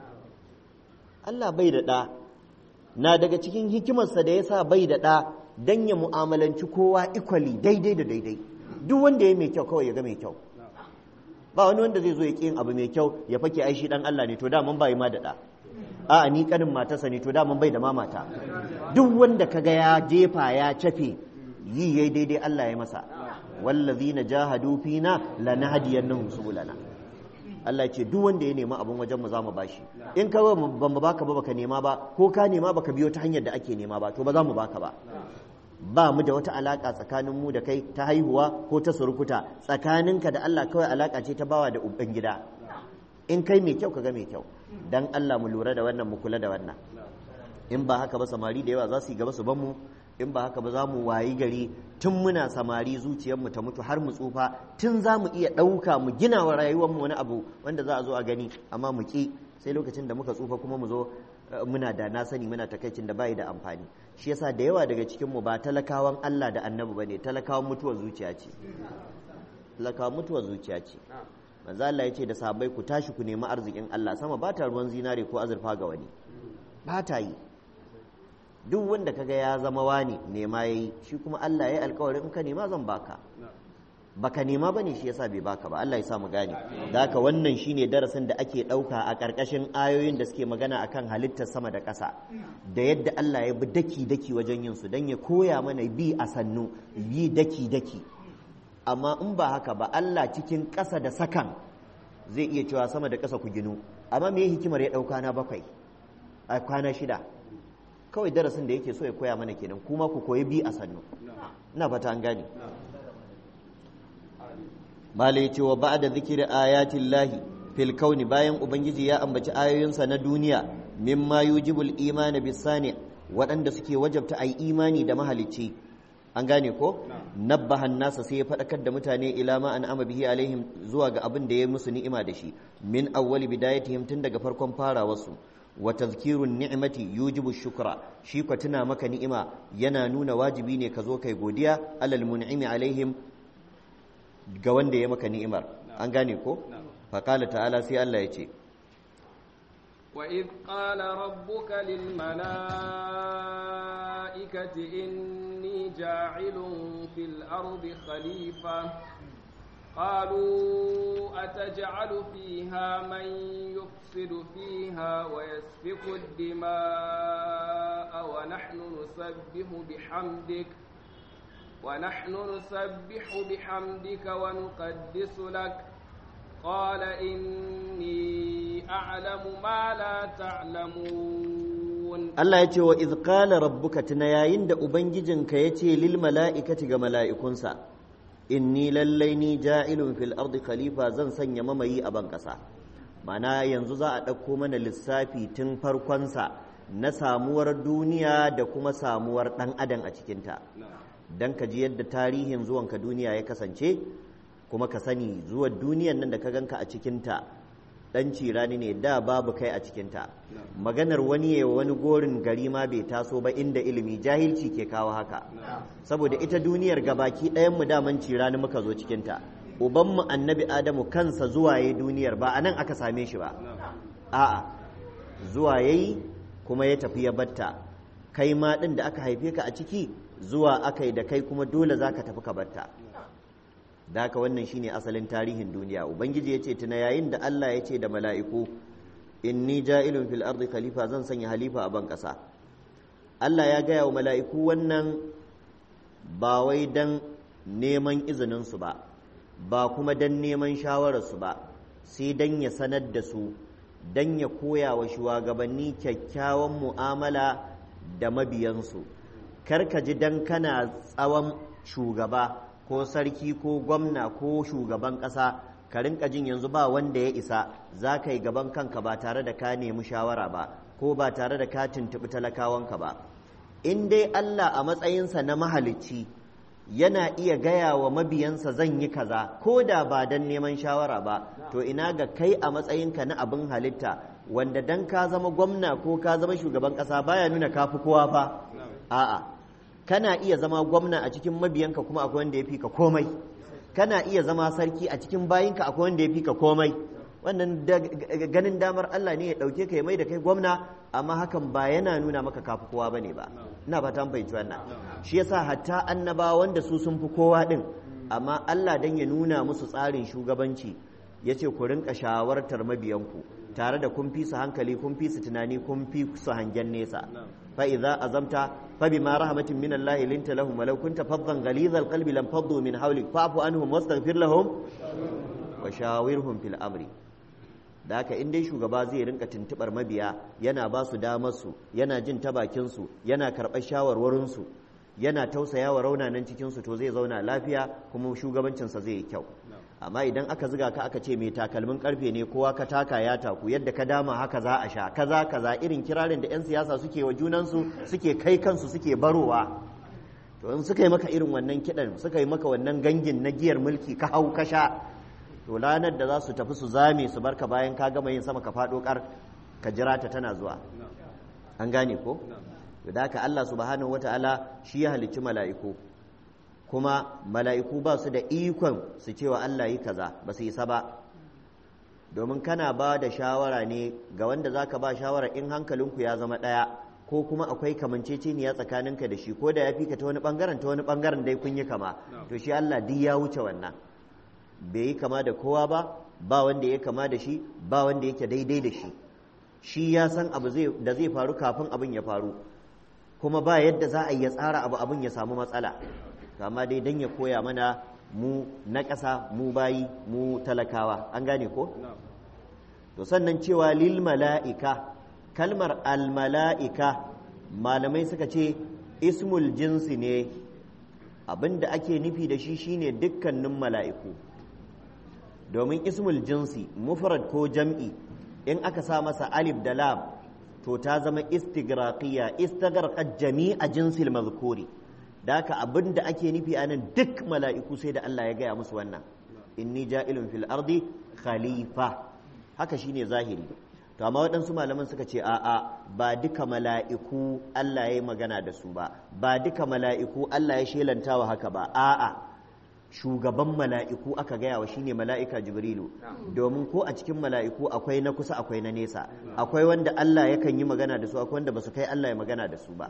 Allah bai da ɗa na daga cikin hikimarsa da ya sa bai da ɗa don ya mu'amalanci kowa ikwali daidai da daidai duk wanda ya mai kyau kawai ya ga mai kyau ba wani wanda zai zo ya ƙi yin abu mai kyau ya fake ai shi dan Allah ne to da mun bai ma da ɗa a'a ni kanin matarsa ne to da mun bai da ma mata duk wanda kaga ya jefa ya cafe yi yayi daidai Allah ya masa wallazina jahadu fina lanahdiyannahum subulana Allah ce duk wanda ya nema abin wajen mu za mu bashi in ka ba mu baka ba baka nema ba ko ka nema baka biyo ta hanyar da ake nema ba to ba za mu baka ba ba mu da wata alaka tsakanin mu da kai ta haihuwa ko ta surukuta tsakaninka da Allah kawai alaka ce ta bawa da uban gida in kai mai kyau ka ga mai kyau dan Allah mu lura da wannan mu kula da wannan in ba haka ba samari da yawa za su yi gaba su ban mu in ba haka ba za mu wayi gari tun muna samari zuciyarmu ta mutu har mu tsufa tun za mu iya ɗauka mu gina wa rayuwarmu wani abu wanda za a zo a gani amma mu ƙi sai lokacin da muka tsufa kuma mu zo muna da na sani muna takaicin da bayi da amfani shi yasa da yawa daga cikinmu ba talakawan Allah da annabi bane talakawan mutuwar zuciya ce talakawan mutuwar zuciya ce manzo Allah ya ce da sahabbai ku tashi ku nemi arzikin Allah sama ba ta ruwan zinare ko azurfa ga wani ba ta yi duk wanda kaga ya zama wani nema yayi shi kuma Allah ya yi alkawarin in ka nema zan baka baka nema bane shi yasa bai baka ba Allah ya sa mu gane da haka wannan shine darasin da ake dauka a karkashin ayoyin da suke magana akan halittar sama da ƙasa da yadda Allah ya bi daki daki wajen yin su dan ya koya mana bi a sannu bi daki daki amma in ba haka ba Allah cikin ƙasa da sakan zai iya cewa sama da ƙasa ku ginu amma me hikimar ya dauka na bakwai a kwana shida kawai darasin da yake so ya koya mana kenan kuma ku koyi bi a sannu ina fata an gane mala ya ce wa ba da zikirin ayatin lahi fil kauni bayan ubangiji ya ambaci ayoyinsa na duniya mimma yujibul imani bisani waɗanda suke wajabta a yi imani da mahalicci an gane ko nabbahan nasa sai ya faɗakar da mutane ila ma an ama bihi alaihim zuwa ga abin da ya musu ni'ima da shi min awwali bidayatihim tun daga farkon farawarsu wa tazkirun ni'mati yujibu shukra shi ka tuna maka ni'ima yana nuna wajibi ne ka zo kai godiya alal mun'imi alaihim ga wanda ya maka ni'imar an gane ko fa qala ta'ala sai Allah ya ce wa id qala rabbuka lil malaikati inni ja'ilun fil ardi khalifa قالوا أتجعل فيها من يفسد فيها ويسفك الدماء ونحن نسبح بحمدك ونحن نسبح بحمدك ونقدس لك قال إني أعلم ما لا تعلمون يعلمون Allah ya ce wa iz qala rabbuka tuna yayin da ubangijinka ya ce lil mala'ikati ga mala'ikunsa inni lallai ni ja'ilun fil ardi khalifa zan sanya mamayi a ban kasa mana yanzu za a ɗauko mana lissafi tun farkonsa na samuwar duniya da kuma samuwar ɗan adam a cikinta don ka ji yadda tarihin zuwanka duniya ya kasance kuma ka sani zuwan duniyan nan da ka ganka a cikinta ɗan cirani ne da babu kai a cikinta maganar wani ya wani gorin gari ma bai taso ba inda ilimi jahilci ke kawo haka saboda ita duniyar gabaki ɗayan mu daman cirani muka zo cikinta ubanmu annabi adamu kansa zuwa yayi duniyar ba a nan aka same shi ba a'a zuwa yayi kuma ya tafi ya batta kai ma ɗin da aka haife ka a ciki zuwa aka yi da kai kuma dole za ka tafi ka batta da haka wannan shine asalin tarihin duniya ubangiji ya ce tuna yayin da allah ya ce da mala'iku inni ja'ilun fil ardi khalifa zan sanya halifa a ban ƙasa allah ya gaya wa mala'iku wannan ba wai dan neman izininsu ba ba kuma dan neman shawararsu ba sai dan ya sanar da su dan ya koya wa shugabanni kyakkyawan mu'amala da mabiyansu kar ka ji dan kana tsawon shugaba ko sarki ko gwamna ko shugaban ƙasa ka rinka jin yanzu ba wanda ya isa za ka yi gaban kanka ba tare da ka nemi shawara ba ko ba tare da ka tuntuɓi talakawanka ba in dai Allah a matsayinsa na mahalicci yana iya gaya wa mabiyansa zan yi kaza ko da ba don neman shawara ba to ina ga kai a matsayinka na abin halitta wanda dan ka zama gwamna ko ka zama shugaban ƙasa baya nuna ka fi kowa fa a'a kana iya zama gwamna a cikin mabiyanka kuma akwai wanda ya fi ka komai kana iya zama sarki a cikin bayinka akwai wanda ya fi ka komai wannan ganin damar Allah ne ya ɗauke ka ya mai da kai gwamna amma hakan ba yana nuna maka kafi kowa bane ba ina fata an fahimci wannan shi yasa hatta annaba wanda su sun fi kowa din amma Allah dan ya nuna musu tsarin shugabanci yace ku rinka shawartar mabiyanku tare da kun fi su hankali kun fi su tunani kun fi su hangen nesa fa idza azamta fa bima rahmatin min Allah linta lahum walau kunta faddan ghalidhal qalbi lam faddu min hawlik fa'fu anhum wastaghfir lahum wa shawirhum fil amri da haka in dai shugaba zai rinka tuntubar mabiya yana ba su damar su yana jin ta bakin su yana karɓar shawarwarin su yana tausaya wa raunanan cikin su to zai zauna lafiya kuma shugabancinsa zai yi kyau amma idan aka ziga ka aka ce mai takalmin karfe ne kowa ka taka ya taku yadda ka dama haka za a sha kaza kaza irin kirarin da 'yan siyasa suke wa junansu suke kai kansu suke barowa to in suka yi maka irin wannan kiɗan suka yi maka wannan gangin na giyar mulki ka hau ka sha to ranar da za su tafi su zame su barka bayan ka gama yin sama ka faɗo kar ka jira ta tana zuwa an gane ko da haka Allah subhanahu wataala shi ya halicci mala'iku kuma mala'iku ba su da ikon su cewa Allah yi kaza ba su isa ba domin kana ba da shawara ne ga wanda za ka ba shawara in hankalinku ya zama ɗaya ko kuma akwai kamanceceniya tsakaninka da shi ko da ya fi ka ta wani ɓangaren ta wani ɓangaren dai kun yi kama to shi Allah duk ya wuce wannan bai yi kama da kowa ba ba wanda ya kama da shi ba wanda yake daidai da shi shi ya san abu da zai faru kafin abin ya faru kuma ba yadda za a yi ya tsara abu abin ya samu matsala amma dai don ya koya mana mu na ƙasa mu bayi mu talakawa an gane ko? to sannan cewa lil mala'ika kalmar al mala'ika malamai suka ce ismul jinsi ne abinda ake nufi da shi shine dukkanin mala'iku domin ismul jinsi mufrad ko jam'i in aka sa masa alif da lam to ta zama istigraqiya istagraqat jami'a jinsil mazkuri da haka abin da ake nufi a nan duk mala'iku sai da Allah ya gaya musu wannan inni ja'ilun fil ardi khalifa haka shine zahiri to amma waɗansu malaman suka ce a'a ba duka mala'iku Allah ya yi magana da su ba ba duka mala'iku Allah ya shelantawa haka ba a'a shugaban mala'iku aka gaya wa shine mala'ika jibrilu domin ko a cikin mala'iku akwai na kusa akwai na nesa akwai wanda Allah yakan yi magana da su akwai wanda ba su kai Allah ya magana da su ba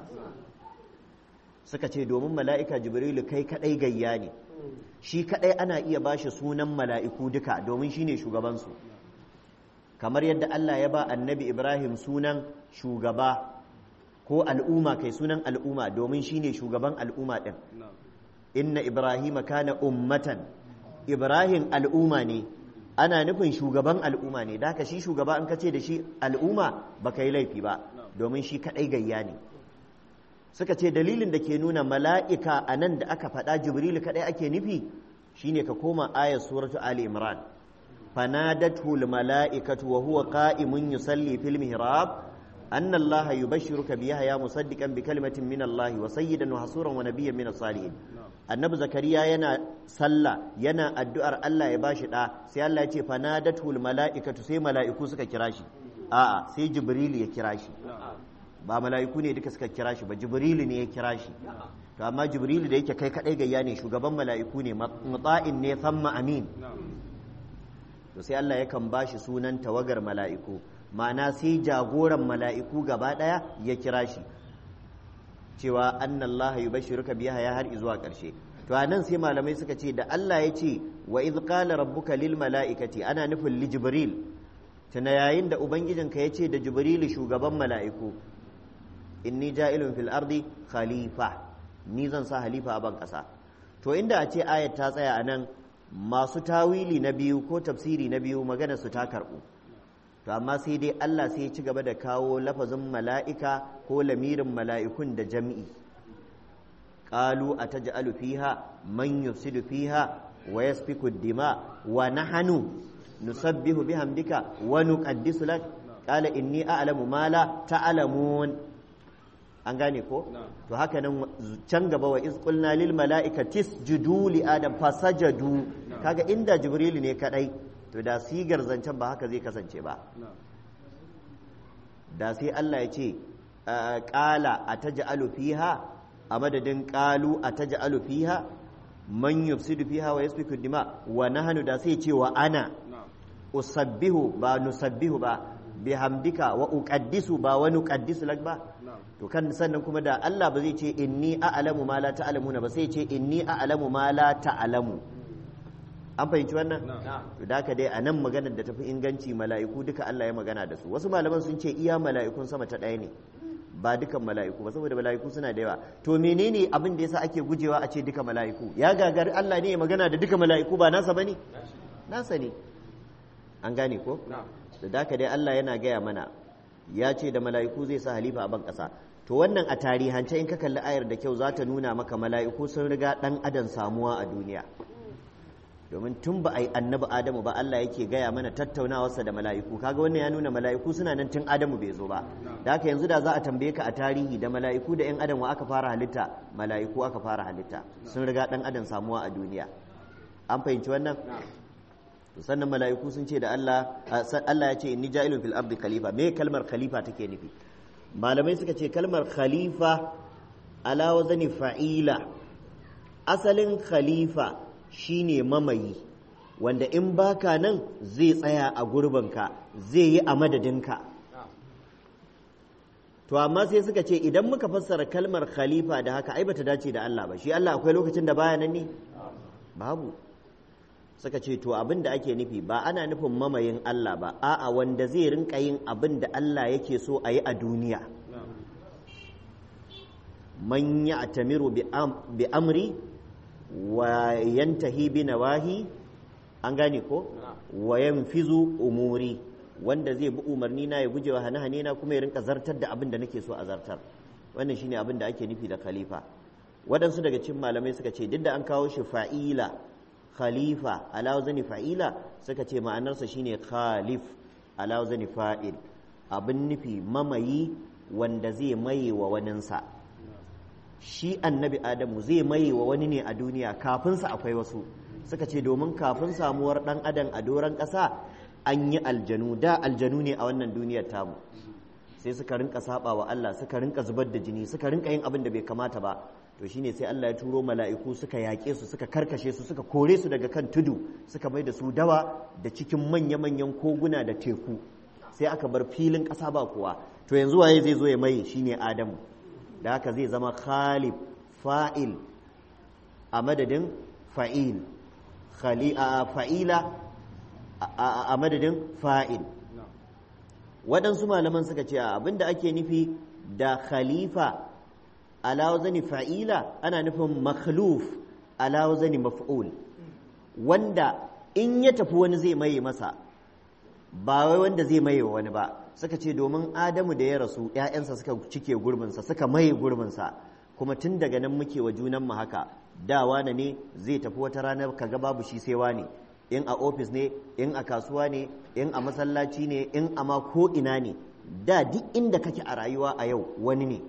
suka ce domin mala'ika jibrilu kai kadai gayya ne shi kadai ana iya bashi sunan mala'iku duka domin shine shugabansu kamar yadda Allah ya ba annabi Ibrahim sunan shugaba ko al'umma kai sunan al'umma domin shine shugaban al'umma din inna Ibrahim kana ummatan Ibrahim al'umma ne ana nufin shugaban al'umma ne da haka shi shugaba an kace da shi al'umma baka yi laifi ba domin shi kaɗai gayya ne suka ce dalilin da ke nuna mala'ika a nan da aka faɗa jibrilu kaɗai ake nufi shine ka koma ayar suratu ali imran fanadatu mala'ikatu wa huwa qa'imun yusalli fil mihrab anna allaha yubashshiruka bi yahya musaddiqan bi kalimatin min allahi wa sayyidan wa hasuran wa nabiyyan min as-salihin annabi zakariya yana sallah yana addu'ar Allah ya bashi da sai Allah ya ce fanadatu mala'ikatu sai mala'iku suka kira shi a'a sai jibrilu ya kira shi ba mala'iku ne duka suka kira shi ba jibrilu ne ya kira shi to amma jibrilu da yake kai kadai gayya ne shugaban mala'iku ne mutsa'in ne samma amin to sai Allah yakan bashi sunan tawagar mala'iku ma'ana sai jagoran mala'iku gaba daya ya kira shi cewa annallaha yubashshiruka biha ya har zuwa karshe to anan sai malamai suka ce da Allah ya ce wa idh qala rabbuka lil mala'ikati ana nufin li jibril tuna yayin da ubangijinka ya ce da jibrilu shugaban mala'iku inni ja'ilun fil ardi khalifa ni zan sa halifa a ban ƙasa to inda a ce ayat ta tsaya a nan masu tawili na biyu ko tafsiri na biyu magana su ta karɓu to amma sai dai Allah sai ya ci gaba da kawo lafazin mala'ika ko lamirin mala'ikun da jam'i qalu ataj'alu fiha man yufsidu fiha wa yasfiku dima wa nahnu nusabbihu bihamdika wa nuqaddisu lak qala inni a'lamu ma la ta'lamun an gane ko to haka nan can gaba wa iz qulna lil mala'ikati isjudu li adam fasajadu kaga inda jibril ne kadai to da sigar zancen ba haka zai kasance ba da sai Allah ya ce qala ataj'alu fiha a madadin qalu ataj'alu fiha man yufsidu fiha wa yasfiku dima wa nahnu da sai ce wa ana usabbihu ba nusabbihu ba bihamdika wa uqaddisu ba wa nuqaddisu lak ba to kan sannan kuma da Allah ba zai ce inni a'lamu ma la ta'lamuna ba sai ce inni a'lamu ma la ta'lamu an fahimci wannan to da dai a nan maganar da tafi inganci mala'iku duka Allah ya magana da su wasu malaman sun ce iya mala'ikun sama ta ɗaya ne ba dukan mala'iku ba saboda mala'iku suna da yawa to menene abin da yasa ake gujewa a ce duka mala'iku ya gagari Allah ne ya magana da duka mala'iku ba nasa bane nasa ne an gane ko da daka dai Allah yana gaya mana ya ce da mala'iku zai sa halifa a ban ƙasa to wannan a tarihance in ka kalli ayar da kyau za ta nuna maka mala'iku sun riga ɗan adam samuwa a duniya domin tun ba a yi annabi adamu ba Allah yake gaya mana tattaunawarsa da mala'iku kaga wannan ya nuna mala'iku suna nan tun adamu bai zo ba da haka yanzu da za a tambaye ka a tarihi da mala'iku da 'yan adam wa aka fara halitta mala'iku aka fara halitta sun riga ɗan adam samuwa a duniya an fahimci wannan sannan mala'iku sun ce da Allah Allah ya ce inni ja'ilun fil ardi khalifa me kalmar khalifa take nufi malamai suka ce kalmar khalifa ala wazani fa'ila asalin khalifa shine mamayi wanda in baka nan zai tsaya a gurbinka zai yi a madadinka to amma sai suka ce idan muka fassara kalmar khalifa da haka ai bata dace da Allah ba shi Allah akwai lokacin da baya nan ne babu suka ce to abin da ake nufi ba ana nufin mamayin Allah ba a'a wanda zai rinka yin abin da Allah yake so a yi a duniya man ya atamiru bi amri wa yantahi bi nawahi an gane ko wa yanfizu umuri wanda zai bi umarni na ya gujewa hane-hane na kuma ya rinka zartar da abin da nake so a zartar wannan shine abin da ake nufi da khalifa waɗansu daga cikin malamai suka ce duk da an kawo shi fa'ila khalifa ala zani fa'ila suka ce ma'anarsa shine khalif ala zani fa'il abin nufi mamayi wanda zai maye wa waninsa shi annabi adamu zai maye wa wani ne a duniya kafinsa akwai wasu suka ce domin kafin samuwar ɗan adam a doron ƙasa an yi aljanu da aljanu ne a wannan duniyar tamu sai suka rinka saba wa Allah suka rinka zubar da jini suka rinka yin abin da bai kamata ba to shine sai Allah ya turo mala'iku suka yaƙe su suka karkashe su suka kore su daga kan tudu suka mai da su dawa da cikin manya-manyan koguna da teku sai aka bar filin ƙasa ba kowa to yanzu waye zai zo ya mai shine Adamu da haka zai zama khalif fa'il a madadin fa'il fa'ila a madadin fa'il waɗansu malaman suka ce abinda ake nufi da khalifa ala wazani fa'ila ana nufin makhluf ala wazani maf'ul wanda in ya tafi wani zai maye masa ba wai wanda zai maye wani ba suka ce domin adamu da ya rasu ‘ya'yansa suka cike gurbinsa suka maye gurbinsa kuma tun daga nan muke wa junanmu haka da wane ne zai tafi wata ranar kaga babu shi sai wane in a ofis ne in a kasuwa ne in a masallaci ne in a ma ko ina ne da duk inda kake a rayuwa a yau wani ne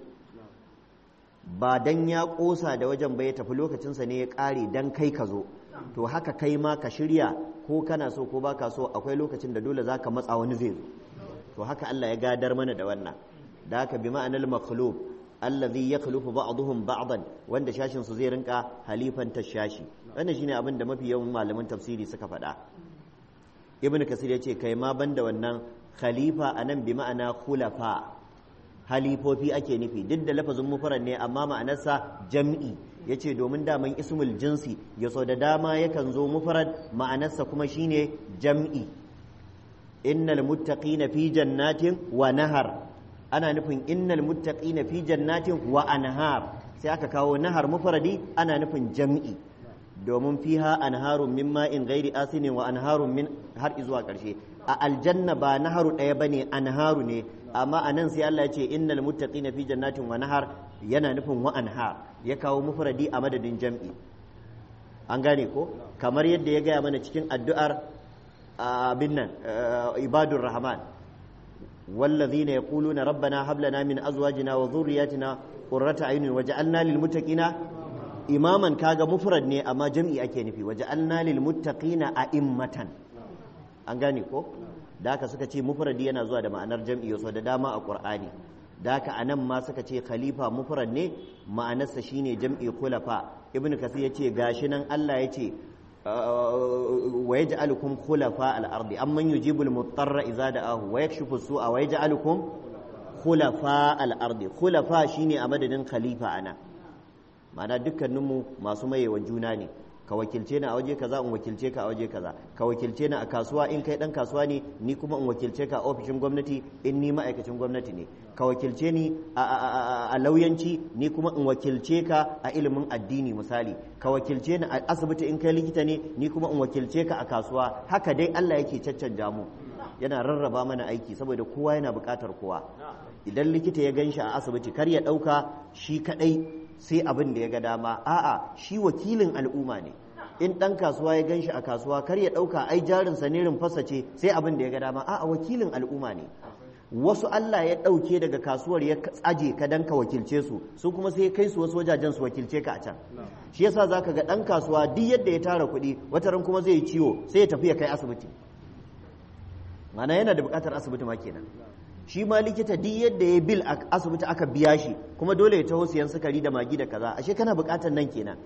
ba dan ya kosa da wajen ba ya tafi lokacinsa ne ya kare dan kai ka zo to haka kai ma ka shirya ko kana so ko baka so akwai lokacin da dole zaka matsa wani zai zo to haka Allah ya gadar mana da wannan da haka bi ma'anal makhluq allazi yakhlufu ba'dhum ba'dan wanda shashin su zai rinka halifan tashashi wannan shine abin da mafi yawan malaman tafsiri suka faɗa ibn kasir ya ce kai ma banda wannan khalifa anan bi ma'ana khulafa halifofi ake nufi duk da lafazin mufrad ne amma ma'anarsa jam'i yace domin daman ismul jinsi ya so da dama yakan zo mufrad ma'anarsa kuma shine jam'i innal muttaqina fi jannatin wa nahar ana nufin innal muttaqina fi jannatin wa anhar sai aka kawo nahar mufradi ana nufin jam'i domin fiha anharun min ma'in ghairi asinin wa anharun min har zuwa karshe a aljanna ba naharu ɗaya bane anharu ne amma anan sai Allah ya ce innal muttaqina fi jannatin wa nahar yana nufin wa anhar ya kawo mufradi a madadin jam'i an gane ko kamar yadda ya gaya mana cikin addu'ar abin nan ibadur rahman والذين يقولون ربنا هب لنا من ازواجنا وذرياتنا قرة اعين وجعلنا للمتقين اماما كاغا مفرد ne amma jam'i ake nufi waja'alna lil muttaqina a'immatan an gane ko da haka suka ce mufradi yana zuwa da ma'anar jam'i yaso da dama a qur'ani da haka anan ma suka ce khalifa mufrad ne ma'anarsa shine jam'i khulafa ibn kasir yace gashi nan Allah yace wa yaj'alukum khulafa al-ardi amman yujibu al-muttarra idza da'ahu wa yakshifu as-su'a wa yaj'alukum khulafa al-ardi khulafa shine a madadin khalifa ana ma'ana dukkaninmu masu mayewa juna ne ka wakilce ni a waje kaza in wakilce ka a waje kaza ka wakilce ni a kasuwa in kai dan kasuwa ne ni kuma in wakilce ka a ofishin gwamnati in ni ma'aikacin gwamnati ne ka wakilce ni a lauyanci ni kuma in wakilce ka a ilimin addini misali ka wakilce ni a asibiti in kai likita ne ni kuma in wakilce ka a kasuwa haka dai Allah yake caccanja mu yana rarraba mana aiki saboda kowa yana buƙatar kowa idan likita ya gan shi a asibiti kar ya ɗauka shi kaɗai sai abin da ya ga dama a'a shi wakilin al'umma ne in ɗan kasuwa ya gan shi a kasuwa kar ya ɗauka ai jarinsa ne rumfasa ce sai abin da ya ga dama a'a wakilin al'umma ne wasu Allah ya ɗauke daga kasuwar ya tsaje ka dan ka wakilce su su kuma sai kai su wasu wajajen su wakilce ka a can shi yasa zaka ga ɗan kasuwa duk yadda ya tara kuɗi wata ran kuma zai yi ciwo sai ya tafi ya kai asibiti mana yana da buƙatar asibiti ma kenan shi ma likita duk yadda ya bil a asibiti aka biya shi kuma dole ya taho siyan sukari da magi da kaza ashe kana buƙatar nan kenan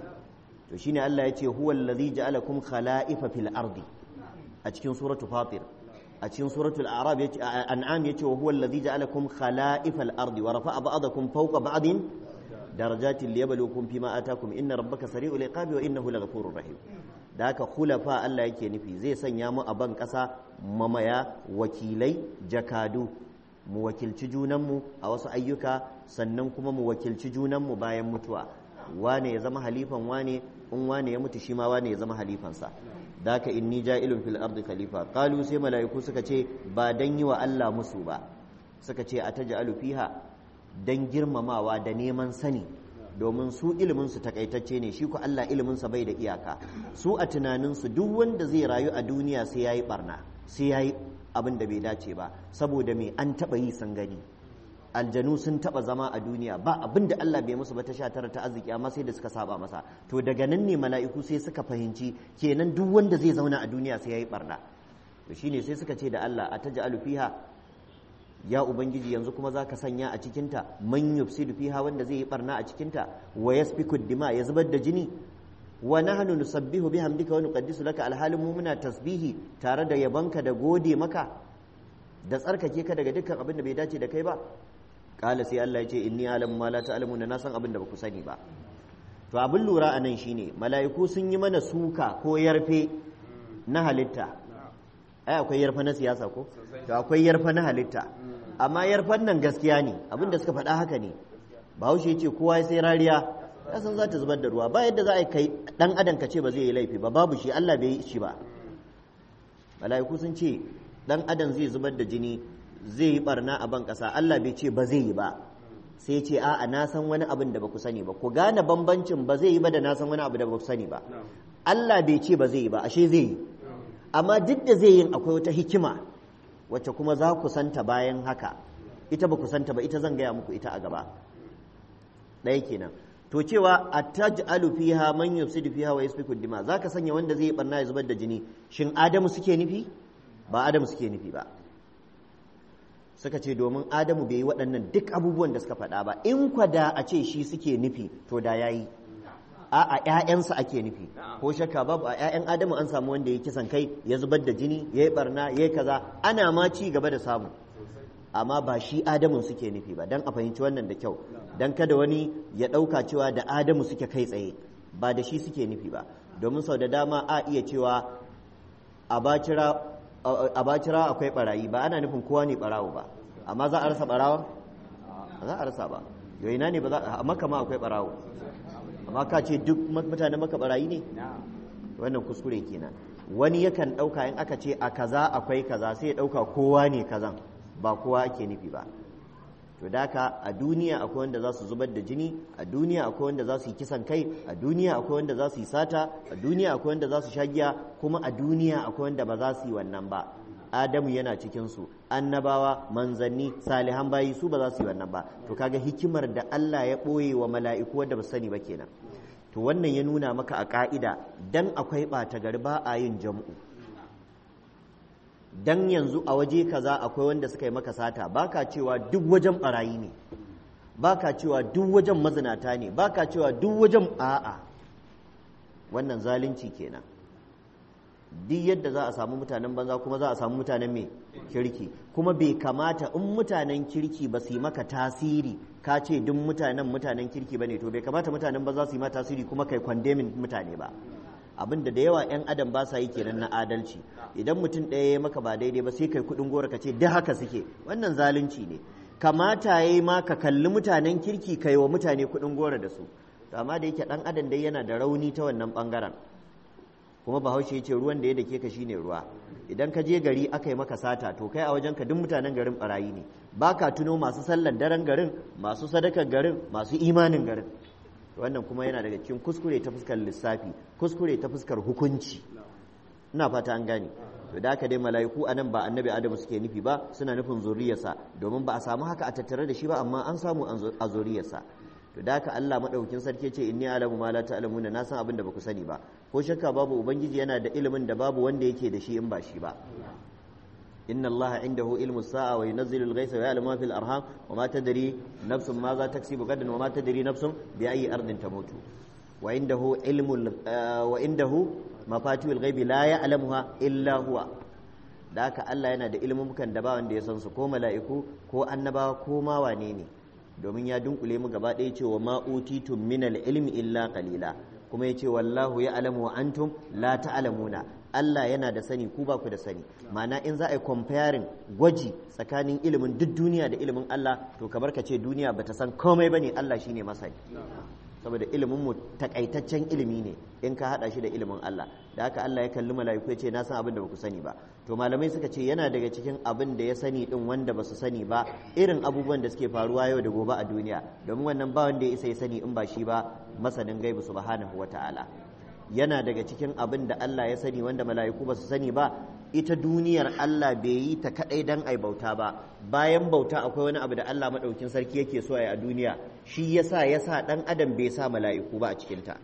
to shine Allah ya ce huwa allazi ja'alakum khala'ifa fil ardi a cikin suratul fatir a cikin suratul a'rab yace an'am yace wa huwa allazi ja'alakum khala'ifa al ardi wa rafa'a ba'dakum fawqa ba'din darajatin liyabluwakum fima atakum inna rabbaka sari'ul iqabi wa innahu laghafurur rahim da haka khulafa Allah yake nufi zai sanya mu a ban ƙasa mamaya wakilai jakadu mu wakilci junanmu a wasu ayyuka sannan kuma mu wakilci junanmu bayan mutuwa wane ya zama halifan wane in wane ya mutu shi ma wane ya zama halifansa da haka inni ja'ilun fil ardi khalifa qalu sai mala'iku suka ce ba dan yi wa Allah musu ba suka ce ataj'alu fiha dan girmamawa da neman sani domin su iliminsu takaitacce ne shi ku Allah iliminsa bai da iyaka su a tunaninsu duk wanda zai rayu a duniya sai ya yi barna sai ya yi abin da bai dace ba saboda me an taɓa yi sun gani aljanu sun taɓa zama a duniya ba abin da Allah bai musu ba ta sha tara ta arziki amma sai da suka saba masa to daga nan ne mala'iku sai suka fahimci kenan duk wanda zai zauna a duniya sai ya yi barna to shine sai suka ce da Allah a taj'alu fiha ya ubangiji yanzu kuma za ka sanya a cikinta man yufsidu fiha wanda zai yi barna a cikinta wa yasfiku dima ya zubar da jini wa nahnu nusabbihu bihamdika wa nuqaddisu laka alhalin mu muna tasbihi tare da yabanka da gode maka da tsarkake ka daga dukkan abin da bai dace da kai ba qala sai Allah ya ce inni alamu ma la ta'lamun na san abin da baku sani ba to abin lura anan shine mala'iku sun yi mana suka ko yarfe na halitta ai akwai yarfa na siyasa ko to akwai yarfa na halitta amma yarfan nan gaskiya ne abin da suka faɗa haka ne bahaushe ya ce kowa sai rariya ya san za ta zubar da ruwa ba yadda za a kai dan adam ka ce ba zai yi laifi ba babu shi Allah bai yi shi ba mala'iku sun ce dan adam zai zubar da jini zai yi barna a ban ƙasa Allah bai ce ba zai yi ba sai ce a'a na san wani abin da ba ku sani ba ku gane bambancin ba zai yi ba da na san wani abu da ba ku sani ba Allah bai ce ba zai yi ba ashe zai yi amma duk da zai yin akwai wata hikima wacce kuma za ku santa bayan haka ita ba ku santa ba ita zan gaya muku ita a gaba ɗaya kenan to cewa ataj'alu fiha man yufsidu fiha wa yasfiku dima zaka sanya wanda zai barna ya zubar da jini shin adamu suke nufi ba adamu suke nufi ba suka ce domin adamu bai yi waɗannan duk abubuwan da suka faɗa ba in kwada a ce shi suke nufi to da yayi a a ƴaƴansa ake nufi ko shakka babu a ƴaƴan adamu an samu wanda ya kisan kai ya zubar da jini ya yi barna ya yi kaza ana ma ci gaba da samu amma ba shi adamun suke nufi ba don a fahimci wannan da kyau don kada wani ya ɗauka cewa da adamu suke kai tsaye ba da shi suke nufi ba domin sau da dama a iya cewa a bacira akwai barayi ba ana nufin kowa ne barawo ba amma za a rasa barawa za a rasa ba yau ina ne ba za a maka ma akwai barawo amma ka ce duk mutane maka barayi ne wannan kuskure kenan wani yakan ɗauka in aka ce a kaza akwai kaza sai ya ɗauka kowa ne kazan ba kowa ake nufi ba to daka a duniya akwai wanda za su zubar da jini a duniya akwai wanda za su yi kisan kai a duniya akwai wanda za su yi sata a duniya akwai wanda za su sha giya kuma a duniya akwai wanda ba za su yi wannan ba adamu yana cikin su annabawa manzanni salihan bayi su ba za su yi wannan ba to kaga hikimar da Allah ya ɓoye wa mala'iku wanda ba sani ba kenan to wannan ya nuna maka a ka'ida dan akwai ɓata gari ba a yin jam'u dan yanzu a waje kaza akwai wanda suka yi maka sata baka cewa duk wajen barayi ne baka cewa duk wajen mazinata ne baka cewa duk wajen a'a wannan zalunci kenan duk yadda za a samu mutanen banza kuma za a samu mutanen mai kirki kuma bai kamata in mutanen kirki ba su yi maka tasiri ka ce duk mutanen mutanen kirki ba ne to bai kamata mutanen banza su yi ma tasiri kuma kai kwandemin mutane ba abin da da yawa 'yan adam ba sa yi kenan na adalci idan mutum ɗaya ya maka ba daidai ba sai kai kuɗin gora ka ce duk haka suke wannan zalunci ne kamata ya yi ma ka kalli mutanen kirki kai wa mutane kuɗin gora da su to amma da yake ɗan adam dai yana da rauni ta wannan ɓangaren kuma bahaushe ya ce ruwan da ya dake ka shine ruwa idan ka je gari aka yi maka sata to kai a wajen ka duk mutanen garin barayi ne ba ka tuno masu sallar daren garin masu sadakar garin masu imanin garin wannan kuma yana daga cikin kuskure ta fuskar lissafi kuskure ta fuskar hukunci ina fata an gane to da haka dai mala'iku a nan ba annabi adamu suke nufi ba suna nufin zuriyarsa domin ba a samu haka a tattare da shi ba amma an samu a zuriyarsa to da haka Allah madaukakin sarki ce inni alamu ma la ta'lamuna na san abin da baku sani ba ko shakka babu ubangiji yana da ilimin da babu wanda yake da shi in ba shi ba inna allaha indahu ilmu sa'a wa yunazzilu al-ghaytha wa ya'lamu ma fil arham wa ma tadri nafsun ma za taksibu gadan wa ma tadri nafsun bi ayyi ardin tamutu wa indahu ilmu wa indahu mafatihul ghaibi la ya'lamuha illa huwa da haka Allah yana da ilmumukan da ba wanda ya san su ko mala'iku ko annabawa ko ma wane ne domin ya dunkule mu gaba ɗaya cewa ma utitum min al-ilmi illa qalila kuma yace wallahu ya'lamu wa antum la ta'lamuna Allah yana da sani ku ba ku da sani ma'ana in za a yi comparing gwaji tsakanin ilimin duk duniya da ilimin Allah to kamar ka ce duniya bata san komai bane Allah shine masani saboda ilimin mu takaitaccen ilimi ne in ka hada shi da ilimin Allah da haka Allah ya kalli mala'iku ya ce na san abin da baku sani ba to malamai suka ce yana daga cikin abin da ya sani din wanda ba su sani ba irin abubuwan da suke faruwa yau da gobe a duniya domin wannan ba wanda ya isa ya sani in ba shi ba masanin gaibu subhanahu wata'ala yana daga cikin abin da Allah ya sani wanda mala'iku ba su sani ba ita duniyar Allah bai yi ta kadai dan ai bauta ba bayan bauta akwai wani abu da Allah madaukin sarki yake so a duniya shi yasa yasa dan adam bai sa mala'iku ba a cikin ta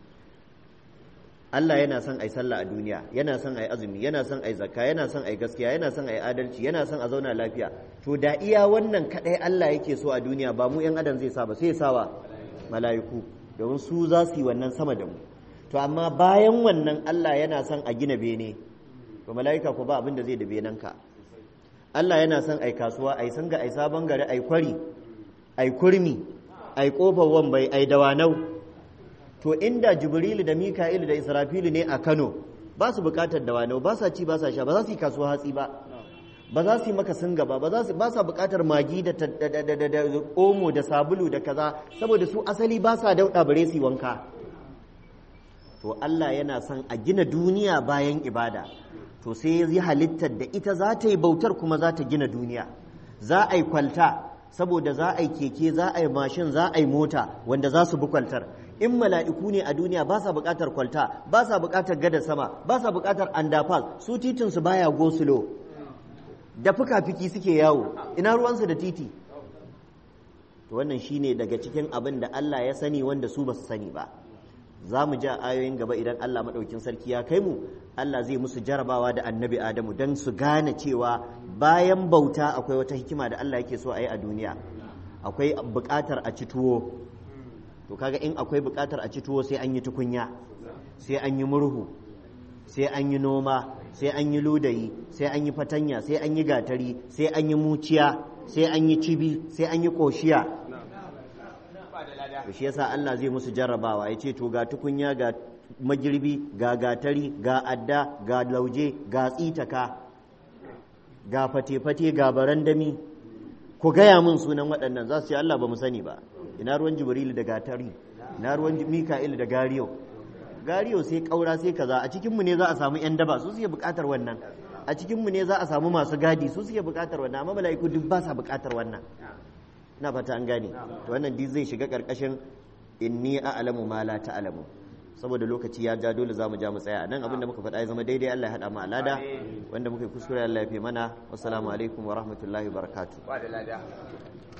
Allah yana son ai sallah a duniya yana son ai azumi yana son ai zakka yana son ai gaskiya yana son ai adalci yana son a zauna lafiya to da iya wannan kadai Allah yake so a duniya ba mu yan adam zai sa ba sai ya sawa mala'iku domin su za su yi wannan sama da mu to amma bayan wannan Allah yana son a gina bene to mala'ika ko ba abin da zai da benanka Allah yana son ai kasuwa ai sanga ai sabon gari ai kwari ai kurmi ai kofar wambai ai dawanau to inda jibrilu da mika'ilu da israfilu ne a kano ba su bukatar dawanau ba sa ci ba sa sha ba za su yi kasuwa hatsi ba ba za su yi maka sun gaba ba za su ba sa bukatar magi da omo da sabulu da kaza saboda su asali ba sa dauɗa bare su wanka to Allah yana son a gina duniya bayan ibada to sai ya yi halittar da ita za ta yi bautar kuma za ta gina duniya za a yi kwalta saboda za a yi keke za a yi mashin za a yi mota wanda za su bi kwaltar in mala'iku ne a duniya ba sa buƙatar kwalta ba sa buƙatar gada sama ba sa buƙatar andafal su titinsu baya gosulo da fuka-fiki suke yawo ina ruwansu da titi to wannan shine daga cikin abin da Allah ya sani wanda su ba su sani ba za mu ja ayoyin gaba idan Allah maɗaukin sarki ya kai mu Allah zai musu jarabawa da annabi Adamu don su gane cewa bayan bauta akwai wata hikima da Allah yake so a yi a duniya akwai buƙatar a ci tuwo to kaga in akwai buƙatar a ci tuwo sai an yi tukunya sai an yi murhu sai an yi noma sai an yi ludayi sai an yi fatanya sai an yi gatari sai an yi muciya sai an yi cibi sai an yi ƙoshiya to shi yasa Allah zai musu jarrabawa ya ce to ga tukunya ga magirbi ga gatari ga adda ga lauje ga tsitaka ga fate-fate ga barandami ku gaya min sunan waɗannan za su ce Allah ba mu sani ba ina ruwan jibrilu da gatari ina ruwan mika'il da gariyo gariyo sai ƙaura sai kaza a cikinmu ne za a samu 'yan daba su suke buƙatar wannan a cikinmu ne za a samu masu gadi su suke buƙatar wannan amma mala'iku duk ba sa buƙatar wannan na fata an gane to wannan duk zai shiga karkashin inni a'lamu ma la ta'lamu saboda lokaci ya ja dole zamu ja mu tsaya nan abinda muka faɗa ya zama daidai Allah ya hada mu alada wanda muka yi kuskure Allah ya fi mana wassalamu alaikum wa rahmatullahi wa barakatuh